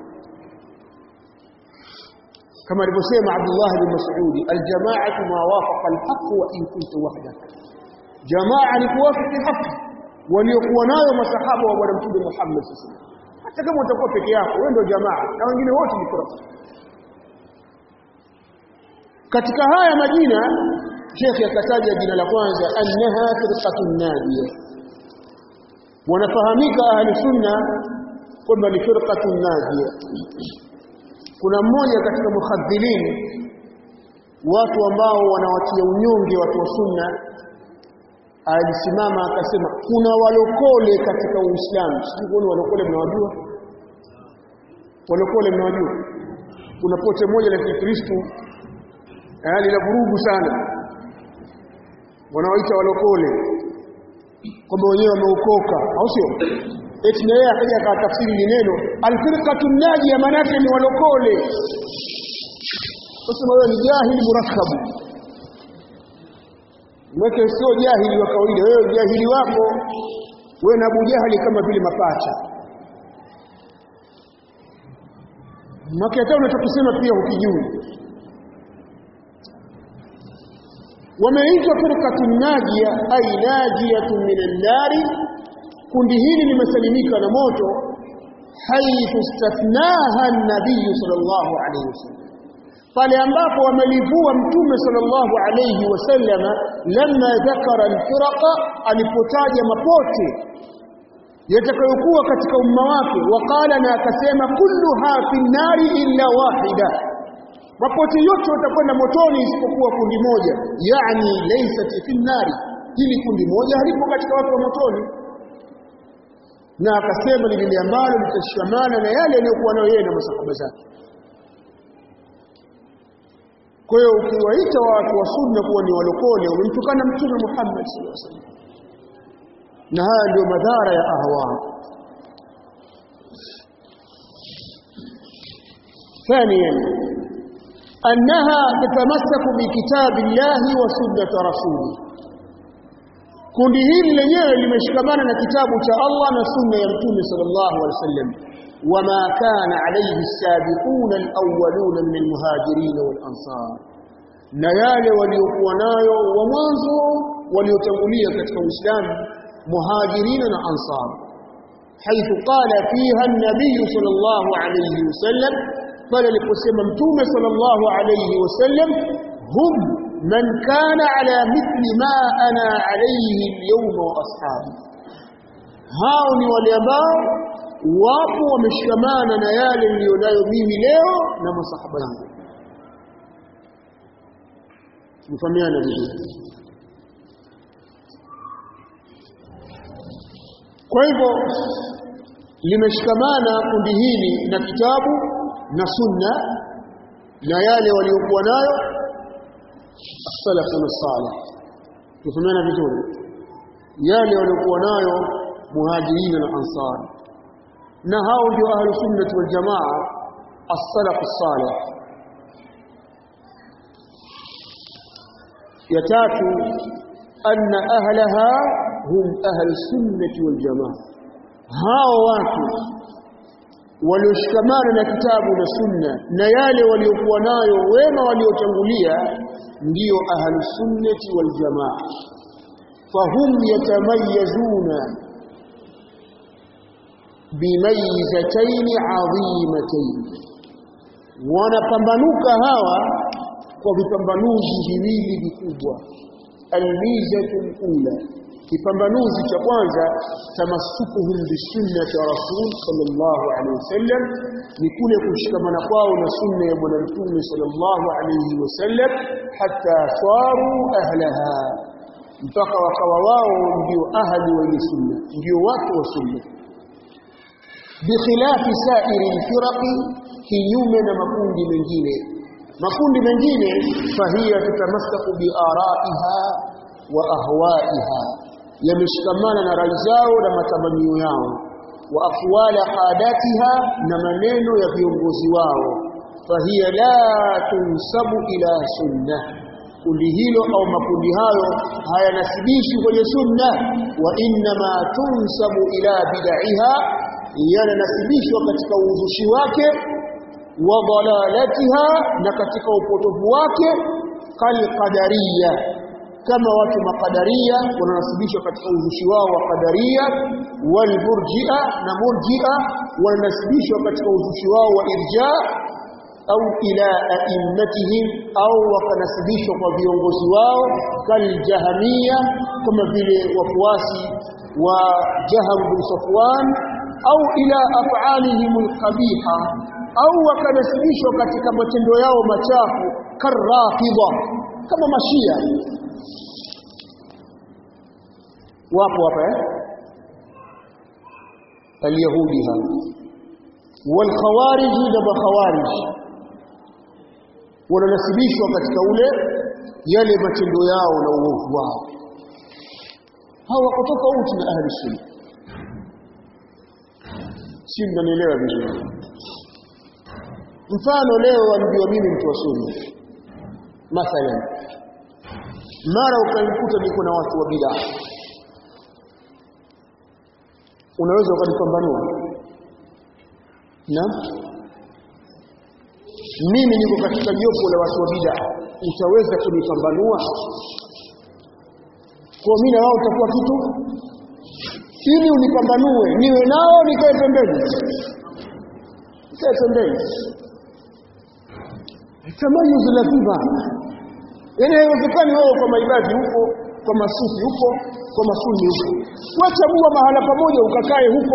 كما alivyosema Abdullah bin Mas'ud aljamaatu ma wafaqa alhaq wa in kunta wahdak jamaa ni kuwafiki haki waliokuwa nayo masahaba wa bwana mtume Muhammad sallallahu alaihi wasallam hata kama utakuwa peke yako wewe ndio jamaa na wengine wote ni kurasa katika haya majina Sheikh akataja jina la kwanza annaha firqatun nadiya wanafahamika ahli sunna kwamba ni firqatun nadiya kuna mmoja katika mukhadhilin watu ambao wanawatia unyonge watu wa sunna alisimama akasema kuna walokole katika Uislamu sijui kuona walokole mnawajua walokole mnawajua kuna pote moja la Kikristo yani la vurugu sana wanaoita walokole kwamba wenyewe wameokoka au sio eti na yeye akaja akatafsiri ni neno alfirqatu najia manake ni walokole sasa wewe ni jahili murakkabu mweke sio jahili wa kawaida wewe jahili wako wewe na Abu Jahali kama vile mapacha maki hata unachokisema pia hukijui wameitwa firqatun najia ay najiyatun minan nari kundi hili limesalimika na moto haithu istathnaha an-nabiy sallallahu alayhi wasallam pale ambapo wamelivua mtume sallallahu alayhi wasallam lamma dhakara al-firaqa alipotaja mapote yatakayokuwa katika umma wake waqala na akasema kulluha fi nari illa wahida mapote yote watakwenda motoni isipokuwa kundi moja yani laysat fi nari hili kundi moja halipo katika watu wa motoni na akasema ni lile ambalo litashikamana na yale aliyokuwa nayo yeye na masahaba zake kwa hiyo ukiwaita watu wa sunna kuwa ni walokole umemtukana mtume Muhammad sallallahu alaihi wasallam na haya ndio madhara ya ahwa ثانيا أنها تتمسك بكتاب الله وسنة رسوله kundi hili lenyewe limeshikamana na kitabu cha Allah na sunna ya Mtume sallallahu alaihi wasallam wama kana alayhi as-sabiquna al-awwaluna min al-muhajirin wal-ansar na yale waliokuwa nayo wa mwanzo waliotangulia katika Uislamu muhajirina na ansar حيث قال فيها النبي صلى الله عليه وسلم قال لقسم متوم صلى الله عليه وسلم هم من كان على مثل ما أنا عليه اليوم وأصحابي hao ni wale ambao wapo wameshikamana na yale nilionayo mimi leo na masahaba yangu mfahamiana vizuri kwa hivyo limeshikamana kundi hili na kitabu na sunna na yale waliokuwa nayo salafun salih tufahamiana vizuri yale waliokuwa nayo muhajirina na ansar na hao ndio ahlu sunnah wal jamaa as-salaf as-salih ya tatu anna ahlaha hum ahlu sunnah wal jamaa hao watu walioshikamana na kitabu na sunna na yale waliokuwa nayo wema waliotangulia ndio ahlu sunnati wal jamaa fahum yatamayazuna bimayzatayn adhimatayn wanapambanuka hawa kwa vipambanuzi viwili vikubwa almizatul ula kipambanuzi cha kwanza tamassukuhum bisunnati ya rasul sallallahu alaihi wasallam ni kule kushikamana kwao na sunna ya bwana mtume sallallahu alaihi wasallam hatta saru ahlaha mpaka wakawa wao ndio ahli wa sunna ndio watu wa sunna bikhilafi sairi alfiraqi kinyume na makundi mengine makundi mengine fahiya tutamassaku biaraiha wa ahwaiha yameshikamana na rai zao na matamanio yao wa aqwala qadatiha na maneno ya viongozi wao fahiya la tunsabu ila sunna kundi hilo au makundi hayo hayanasibishi kwenye sunna wa inma tunsabu ila bid'iha yanasibishwa katika uzushi wake wa dalalatiha na katika upotovu wake kal qadariyya kama watu makadaria wananasibishwa katika uzushi wao wa kadaria wal murji'a na murji'a wananasibishwa katika uzushi wao wa irja au ila a'immatihim au wakanasibishwa kwa viongozi wao kal jahamia kama vile wafuasi wa Jaham bin Safwan au ila af'alihim alqabiha au wakanasibishwa katika matendo yao machafu karrafidha kama mashia wapo hapa eh alyahudi hapa walkhawarij na makhawarij wananasibishwa katika ule yale matendo yao na uovu wao hawa wako tofauti na ahli sunna si mnanielewa vizuri mfano leo ambiwa mimi mtu wa sunna mathalan mara ukanikuta niko na watu wa bid'a unaweza ukanipambanua na mimi niko katika jopo la watu wa bid'a utaweza kunipambanua kwa mimi na wao utakuwa kitu ili unipambanue niwe nao nikae pembeni nikae pembeni tamayuz lazima yaani haiwezekani wewe kwa maibadi huko kwa masufi huko kwa masuni huko wachagua mahala pamoja ukakae huko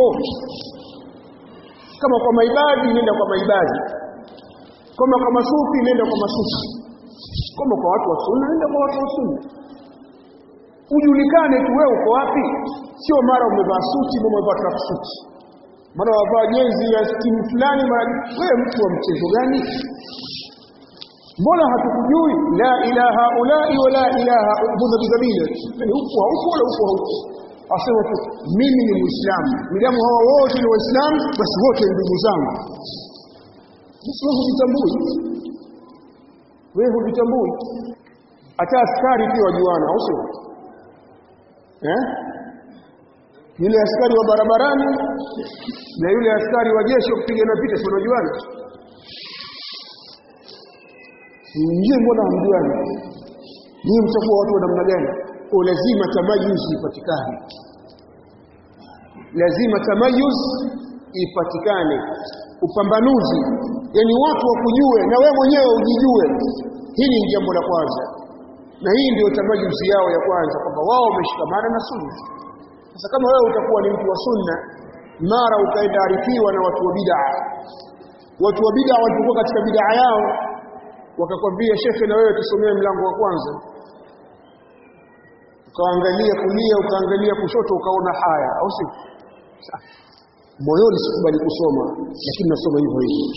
kama kwa maibadi nenda kwa maibadi kama kwa masufi nenda kwa masufi kama kwa watu wa sunna nenda kwa watu wa sunna ujulikane tu wewe uko wapi sio mara umevaa suti mara umevaa tracksuit mara wavaa jezi ya timu fulani mara wewe mtu wa mchezo gani mbona hatukujui la ilaha ulai wala ilaha budha bidhabila yani huko huko wala huko huko asema tu mimi ni muislamu midamu hawa wote ni waislamu basi wote ni ndugu zangu basi wewe hujitambui wewe hujitambui hata askari pia wajuana au sio eh yule askari wa barabarani na yule askari wa jeshi kupigana vita si unajuana Nyie mbona hamjuani? Nyie mtakuwa watu wa namna gani? Kwa lazima tamayuz ipatikane. Lazima tamayuz ipatikane. Upambanuzi. Yaani watu wakujue na wewe mwenyewe ujijue. Hili ni jambo la kwanza. Na hii ndio tamayuzi yao ya kwanza kwamba wao wameshikamana na sunna. Sasa kama wewe utakuwa ni mtu wa sunna mara ukaenda arifiwa na watu wa bid'a. Watu wa bid'a walipokuwa katika bid'a yao wakakwambia shekhe na wewe tusomee mlango wa kwanza ukaangalia kulia ukaangalia kushoto ukaona haya au si moyoni sikubali kusoma lakini nasoma hivyo hivyo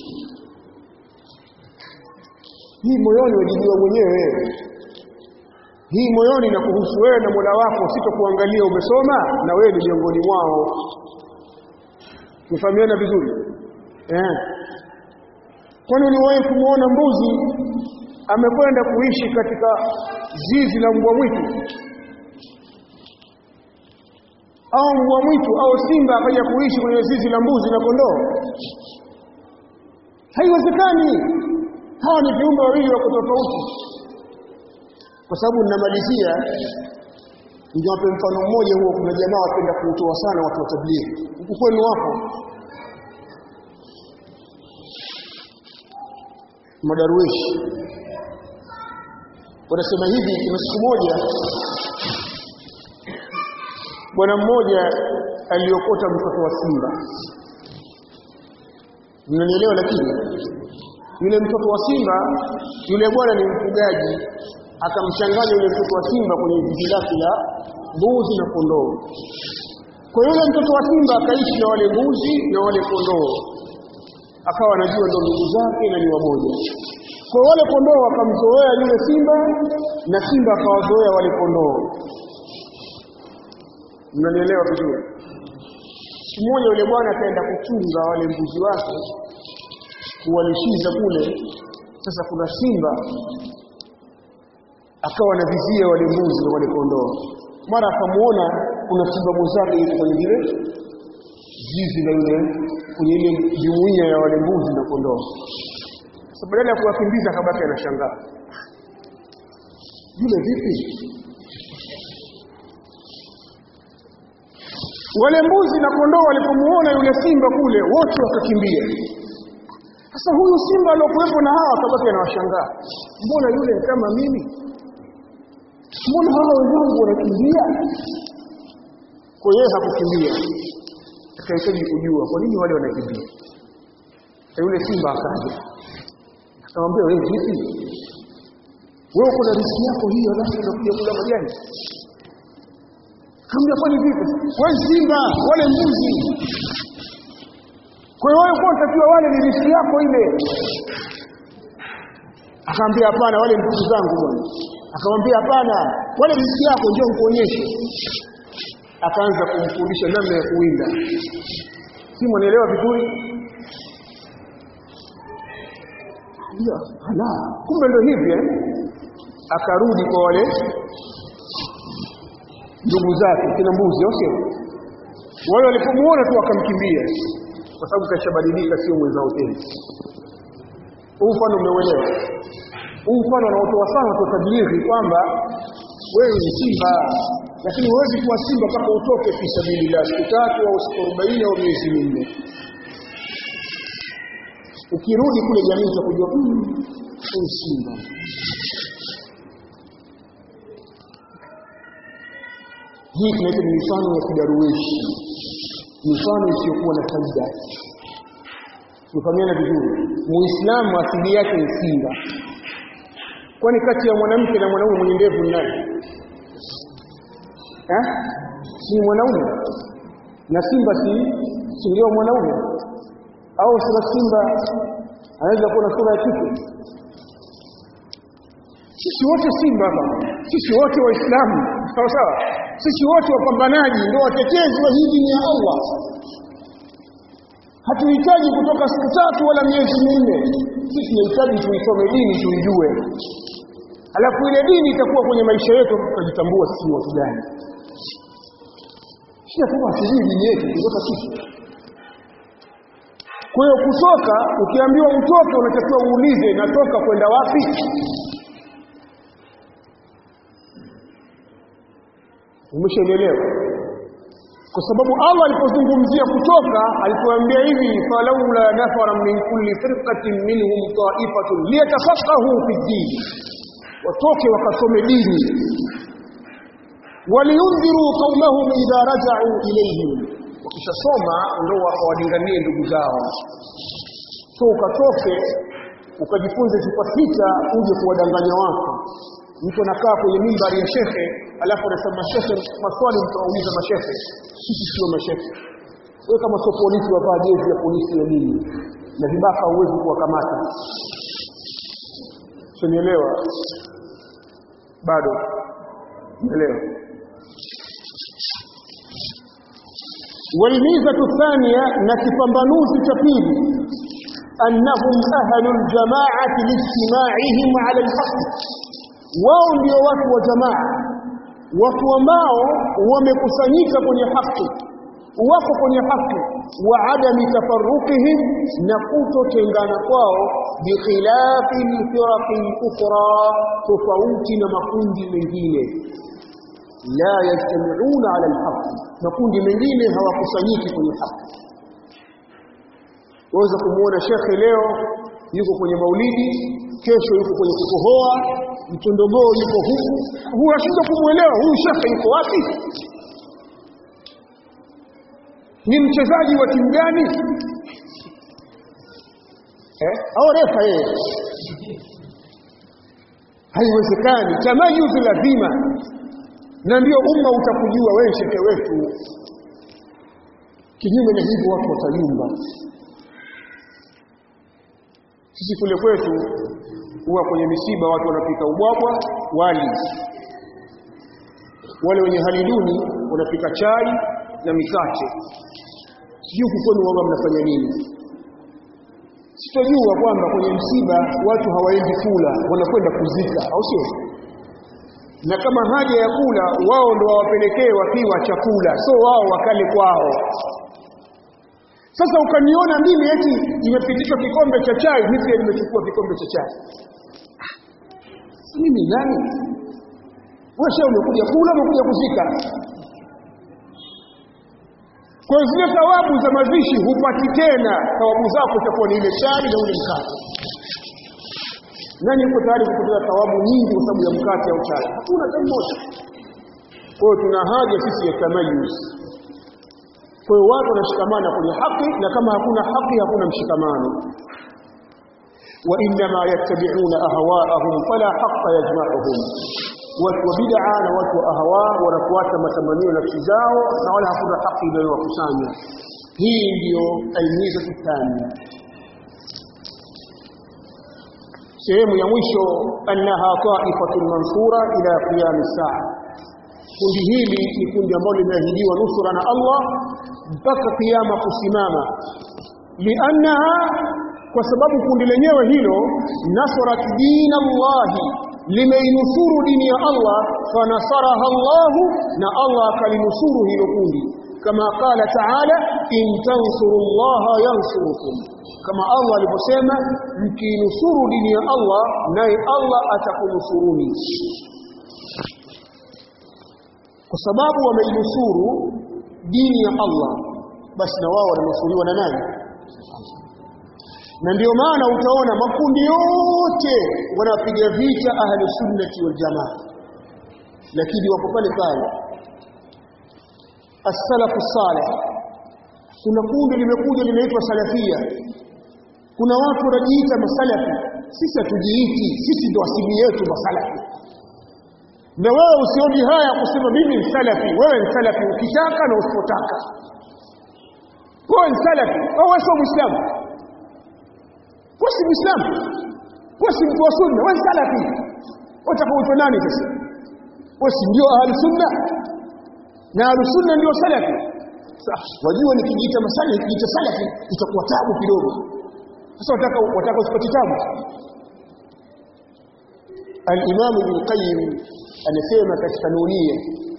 hii moyoni wajijua mwenyewe hii moyoni na kuhusu wewe na Mola wako sitokuangalia umesoma na wewe ni miongoni mwao tufahamiana vizuri eh kwani uliwahi kumuona mbuzi amekwenda kuishi katika zizi la mbwa mwitu au mbwa mwitu au simba akaja kuishi kwenye zizi la mbuzi na kondoo haiwezekani hawa ni viumbe wawili wako tofauti kwa sababu ninamalizia niwape mfano mmoja huo kuna jamaa wapenda kuutoa sana watu wa tablighi huku kwenu wapo madaruishi wanasema hivi kuna siku moja bwana mmoja aliokota mtoto wa simba mnanielewa lakini yule mtoto wa simba yule bwana ni mfugaji akamchanganya yule mtoto wa simba kwenye zizi lake la mbuzi na kondoo kwa yule mtoto wa simba akaishi na wale mbuzi na wale kondoo akawa anajua ndo ndugu zake na ni wamoja kwa wale kondoo wakamzoea yule simba na simba akawazoea wale kondoo mnanielewa vizuri siku moja yule bwana akaenda kuchunga wale mbuzi wake kuwalishiza kule sasa kuna simba akawa anavizia wale mbuzi na wale kondoo mara akamuona kuna simba mwenzake yuko kwenye vile zizi la yule kwenye ile jumuiya ya wale mbuzi na kondoo sasa badala ya kuwakimbiza akabaki anashangaa yule vipi wale mbuzi na kondoo walipomuona yule simba kule wote wakakimbia sasa huyu simba aliyokuwepo na hawa akabaki anawashangaa mbona yule kama mimi mbona hawa wenzangu wanakimbia kwa yeye hakukimbia akahitaji kujua kwa nini wale wanakimbia na yule simba akaja akamwambia wewe vipi wewe uko na riziki yako hiyo alafu unakuja kula majani Kaambia kwani vipi? Wewe simba, wale mbuzi. Kwa hiyo wewe kwa utakiwa wale ni riziki yako ile. Akaambia hapana, wale mbuzi zangu bwana. Akamwambia hapana, wale riziki yako ndio nikuonyeshe. Akaanza kumfundisha namna ya kuwinda. Si mwanaelewa vizuri? Ndio, ala, kumbe ndio hivi eh? Akarudi kwa wale ndugu zake kina mbuzi au sio wale walipomuona tu wakamkimbia kwa sababu kashabadilika sio mwenzao tena huu mfano umeuelewa huu mfano anaotoa sana kwa tablighi kwamba wewe ni simba lakini huwezi kuwa simba mpaka utoke fi sabilillah siku tatu au siku 40 au miezi minne ukirudi kule jamii utakujua huyu simba hii tunaita ni mifano ya kidaruweshi mifano isiyokuwa na faida tufahamiana vizuri muislamu asili yake ni simba kwani kati ya mwanamke na mwanaume mwenye ndevu ni nani eh si mwanaume na simba si si ndio mwanaume au sura simba anaweza kuwa na sura ya kike sisi wote simba hapa sisi wote waislamu sawa sawa sisi wote wapambanaji ndio watetezi wa hii dini ya Allah hatuhitaji kutoka siku tatu wala miezi minne sisi tunahitaji tuisome dini tuijue alafu ile dini itakuwa kwenye maisha yetu tukajitambua sisi watu gani sio kama sisi dini yetu kutoka sisi kwa hiyo kutoka ukiambiwa utoke unatakiwa uulize natoka kwenda wapi umeshaelewa kwa sababu Allah alipozungumzia kutoka alipoambia hivi falaula nafara min kulli firqatin minhum ta'ifatun liyatafaqahu fi din watoke wakasome dini waliundhiru qaumahum idha raja'u ilayhim wakishasoma ndio wawadinganie ndugu zao so ukatoke ukajifunze sifa sita uje kuwadanganya watu mtu anakaa kwenye mimbari ya shekhe alafu anasema mashehe maswali mtauliza mashehe sisi sio mashehe wewe kama sio polisi wavaa jezi ya polisi ya nini na vibaka huwezi kuwakamata sinielewa bado elewa والميزة الثانية نكفنبنوز تفيد أنهم أهل الجماعة لاجتماعهم على الحق wao ndio watu wa jamaa watu ambao wamekusanyika kwenye haki wako kwenye haki wa adami tafarruqihim na kutotengana kwao bikhilafi alfiraqi ukhra tofauti na makundi mengine la yajtamiuna ala alhaq makundi mengine hawakusanyiki kwenye haki waweza kumuona shekhe leo yuko kwenye maulidi kesho yuko kwenye kukohoa mtondogoo yuko huku huyu ashindwa kumwelewa huyu shekhe yuko wapi ni mchezaji wa timu gani eh au refa yeye haiwezekani tamayuzi lazima na ndio umma utakujua wewe shekhe wetu kinyume na hivyo watu watayumba sisi kule kwetu huwa kwenye misiba watu wanapika ubwabwa wali wale wenye hali duni wanapika chai na mikate sijui huku kwenu wao mnafanya nini sitojua kwamba kwenye msiba watu hawaendi kula wanakwenda kuzika au sio na kama haja ya kula wao ndo wawapelekee wakiwa chakula so wao wakale kwao sasa ukaniona mimi eti imepitishwa kikombe cha chai mimi pia nimechukua kikombe cha chai mimi nani wewe sio umekuja kula umekuja kuzika kwa zile thawabu za mazishi hupati tena thawabu zako itakuwa ni ile chai na ule mkate nani yuko tayari kupoteza thawabu nyingi kwa sababu ya mkate au chai hakuna hata mmoja kwa hiyo tuna haja sisi ya tamayuz kwa hiyo watu wanashikamana kwenye haki na kama hakuna haki hakuna mshikamano wa inma yattabi'una ahwa'ahum fala haqqa yajma'uhum watu wa bid'a na watu wa ahwa wanafuata matamanio nafsi zao na wala hakuna haki inayowakusanya hii ndiyo almiza thania sehemu ya mwisho annaha ta'ifatun mansura ila qiyam as-sa'a kundi hili ni kundi ambalo limeahidiwa nusura na Allah mpaka kiyama kusimama liannaha kwa sababu kundi lenyewe hilo nasarat din Allah limeinusuru dini ya Allah fanasaraha Allah na Allah akalinusuru hilo kundi kama qala ta'ala in tansurullaha yansurukum kama Allah aliposema mkinusuru dini ya Allah naye Allah atakunusuruni kwa sababu wameinusuru dini ya Allah basi na wao wananusuriwa na nani na ndio maana utaona makundi yote wanapiga vita ahli sunnati wal jamaa lakini wako pale pale as-salafu salih kuna kundi limekuja linaitwa salafia kuna watu wanajiita masalafi sisi hatujiiti sisi ndio asili yetu masalafi na wewe usioni haya kusema mimi ni salafi wewe ni salafi ukitaka na usipotaka wewe ni salafi au wewe sio muislamu wewe si muislamu wewe si mtu wa sunna wewe ni salafi utaka uitwe nani sasa wewe si ndio ahli sunna na ahli sunna ndio salafi sasa wajua nikijiita masalafi nikijiita salafi itakuwa tabu kidogo sasa wataka wataka usipate tabu al-Imam Ibn Qayyim anasema katika nunia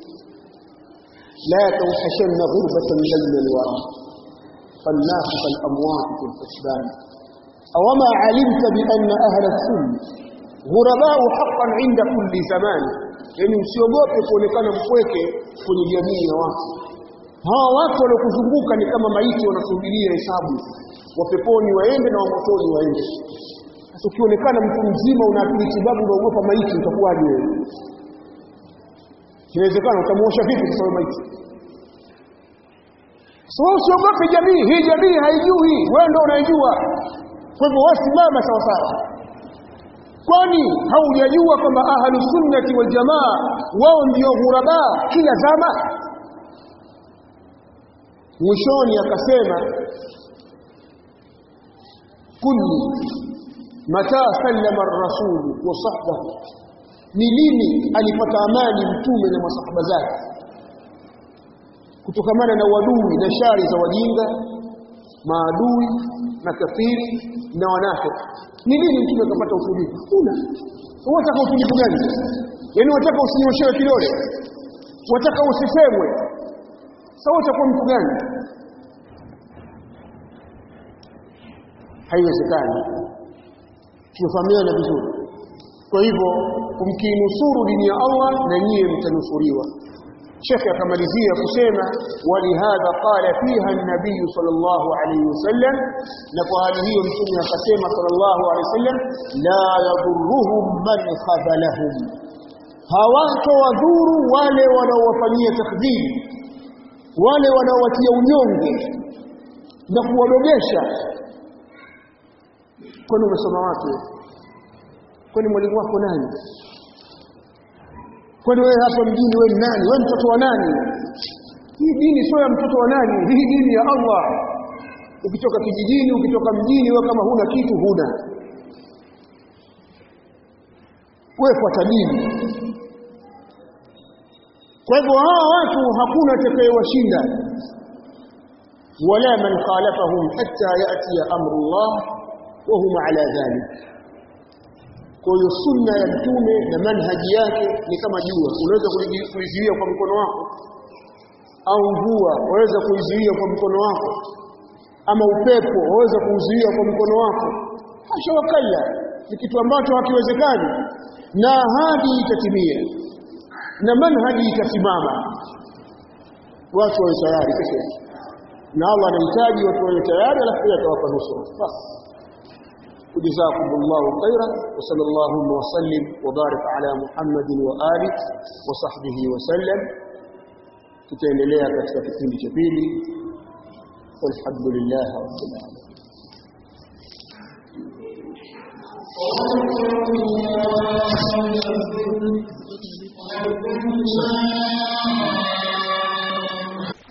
la tawhashanna ghurbatan bayna al-wara فالناس كالأموات في الحسبان أوما علمت بأن أهل السنة غرباء حقا عند كل زمان yani usiogope kuonekana mpweke kwenye jamii ya watu hawa watu waliokuzunguka ni kama maiti wanasubiria hesabu wa peponi waende na wa motoni waende sasa ukionekana mtu mzima una akili tibabu unaogopa maiti utakuwaje wewe inawezekana utamuosha vipi kwa sababu maiti so usiogope jamii hii jamii haijui wewe ndio unaijua kwa hivyo wasimama sawa sawa kwani haujajua kwamba ahlu sunnati wal jamaa wao ndio ghuraba kila zama mwishoni akasema kulli mata sallama ar-rasul wa sahbahu ni lini alipata amani mtume na masahaba zake kutokamana na wadui na shari za wajinga maadui na kafiri na wanafiki ni lini mtume akapata utulivu kuna unataka utulivu gani yaani unataka usinyoshewe kidole unataka usisemwe sasa utakuwa mtu gani haiwezekani tumefahamiana vizuri kwa hivyo kumkinusuru dini ya Allah na nyie mtanusuriwa Sheikh akamalizia kusema walihadha qala fiha an-nabiy sallallahu alayhi wasallam na kwa hali hiyo mtume akasema sallallahu alayhi wasallam la yadurruhum man khadhalahum hawato wadhuru wale wanaowafanyia takdhiri wale wanaowatia unyonge na kuwadogesha kwani umesoma wapi kwani mwalimu wako nani kwani wewe hapa mjini wewe ni nani wewe mtoto wa nani hii dini sio ya mtoto wa nani hii dini ya Allah ukitoka kijijini ukitoka mjini wewe kama huna kitu huna wewe fuata dini kwa hivyo hawa watu hakuna atakayewashinda wala man khalafahum hatta yati amru Allah wa hum ala dhalik kwa hiyo sunna ya mtume na manhaji yake ni kama jua unaweza kuizuia kwa mkono wako au mvua waweza kuizuia kwa mkono wako ama upepo waweza kuuzuia kwa mkono wako hasha wakalla ni kitu ambacho hakiwezekani na ahadi itatimia na manhaji itasimama watu wawe tayari kesho na Allah anahitaji watu wawe tayari alafu atawapa nusura basi وجزاكم الله خيرا وصلى اللهم وسلم وبارك على محمد وآله وصحبه وسلم tutaendelea katika kipindi cha pili walhamdulillah rabbil alamin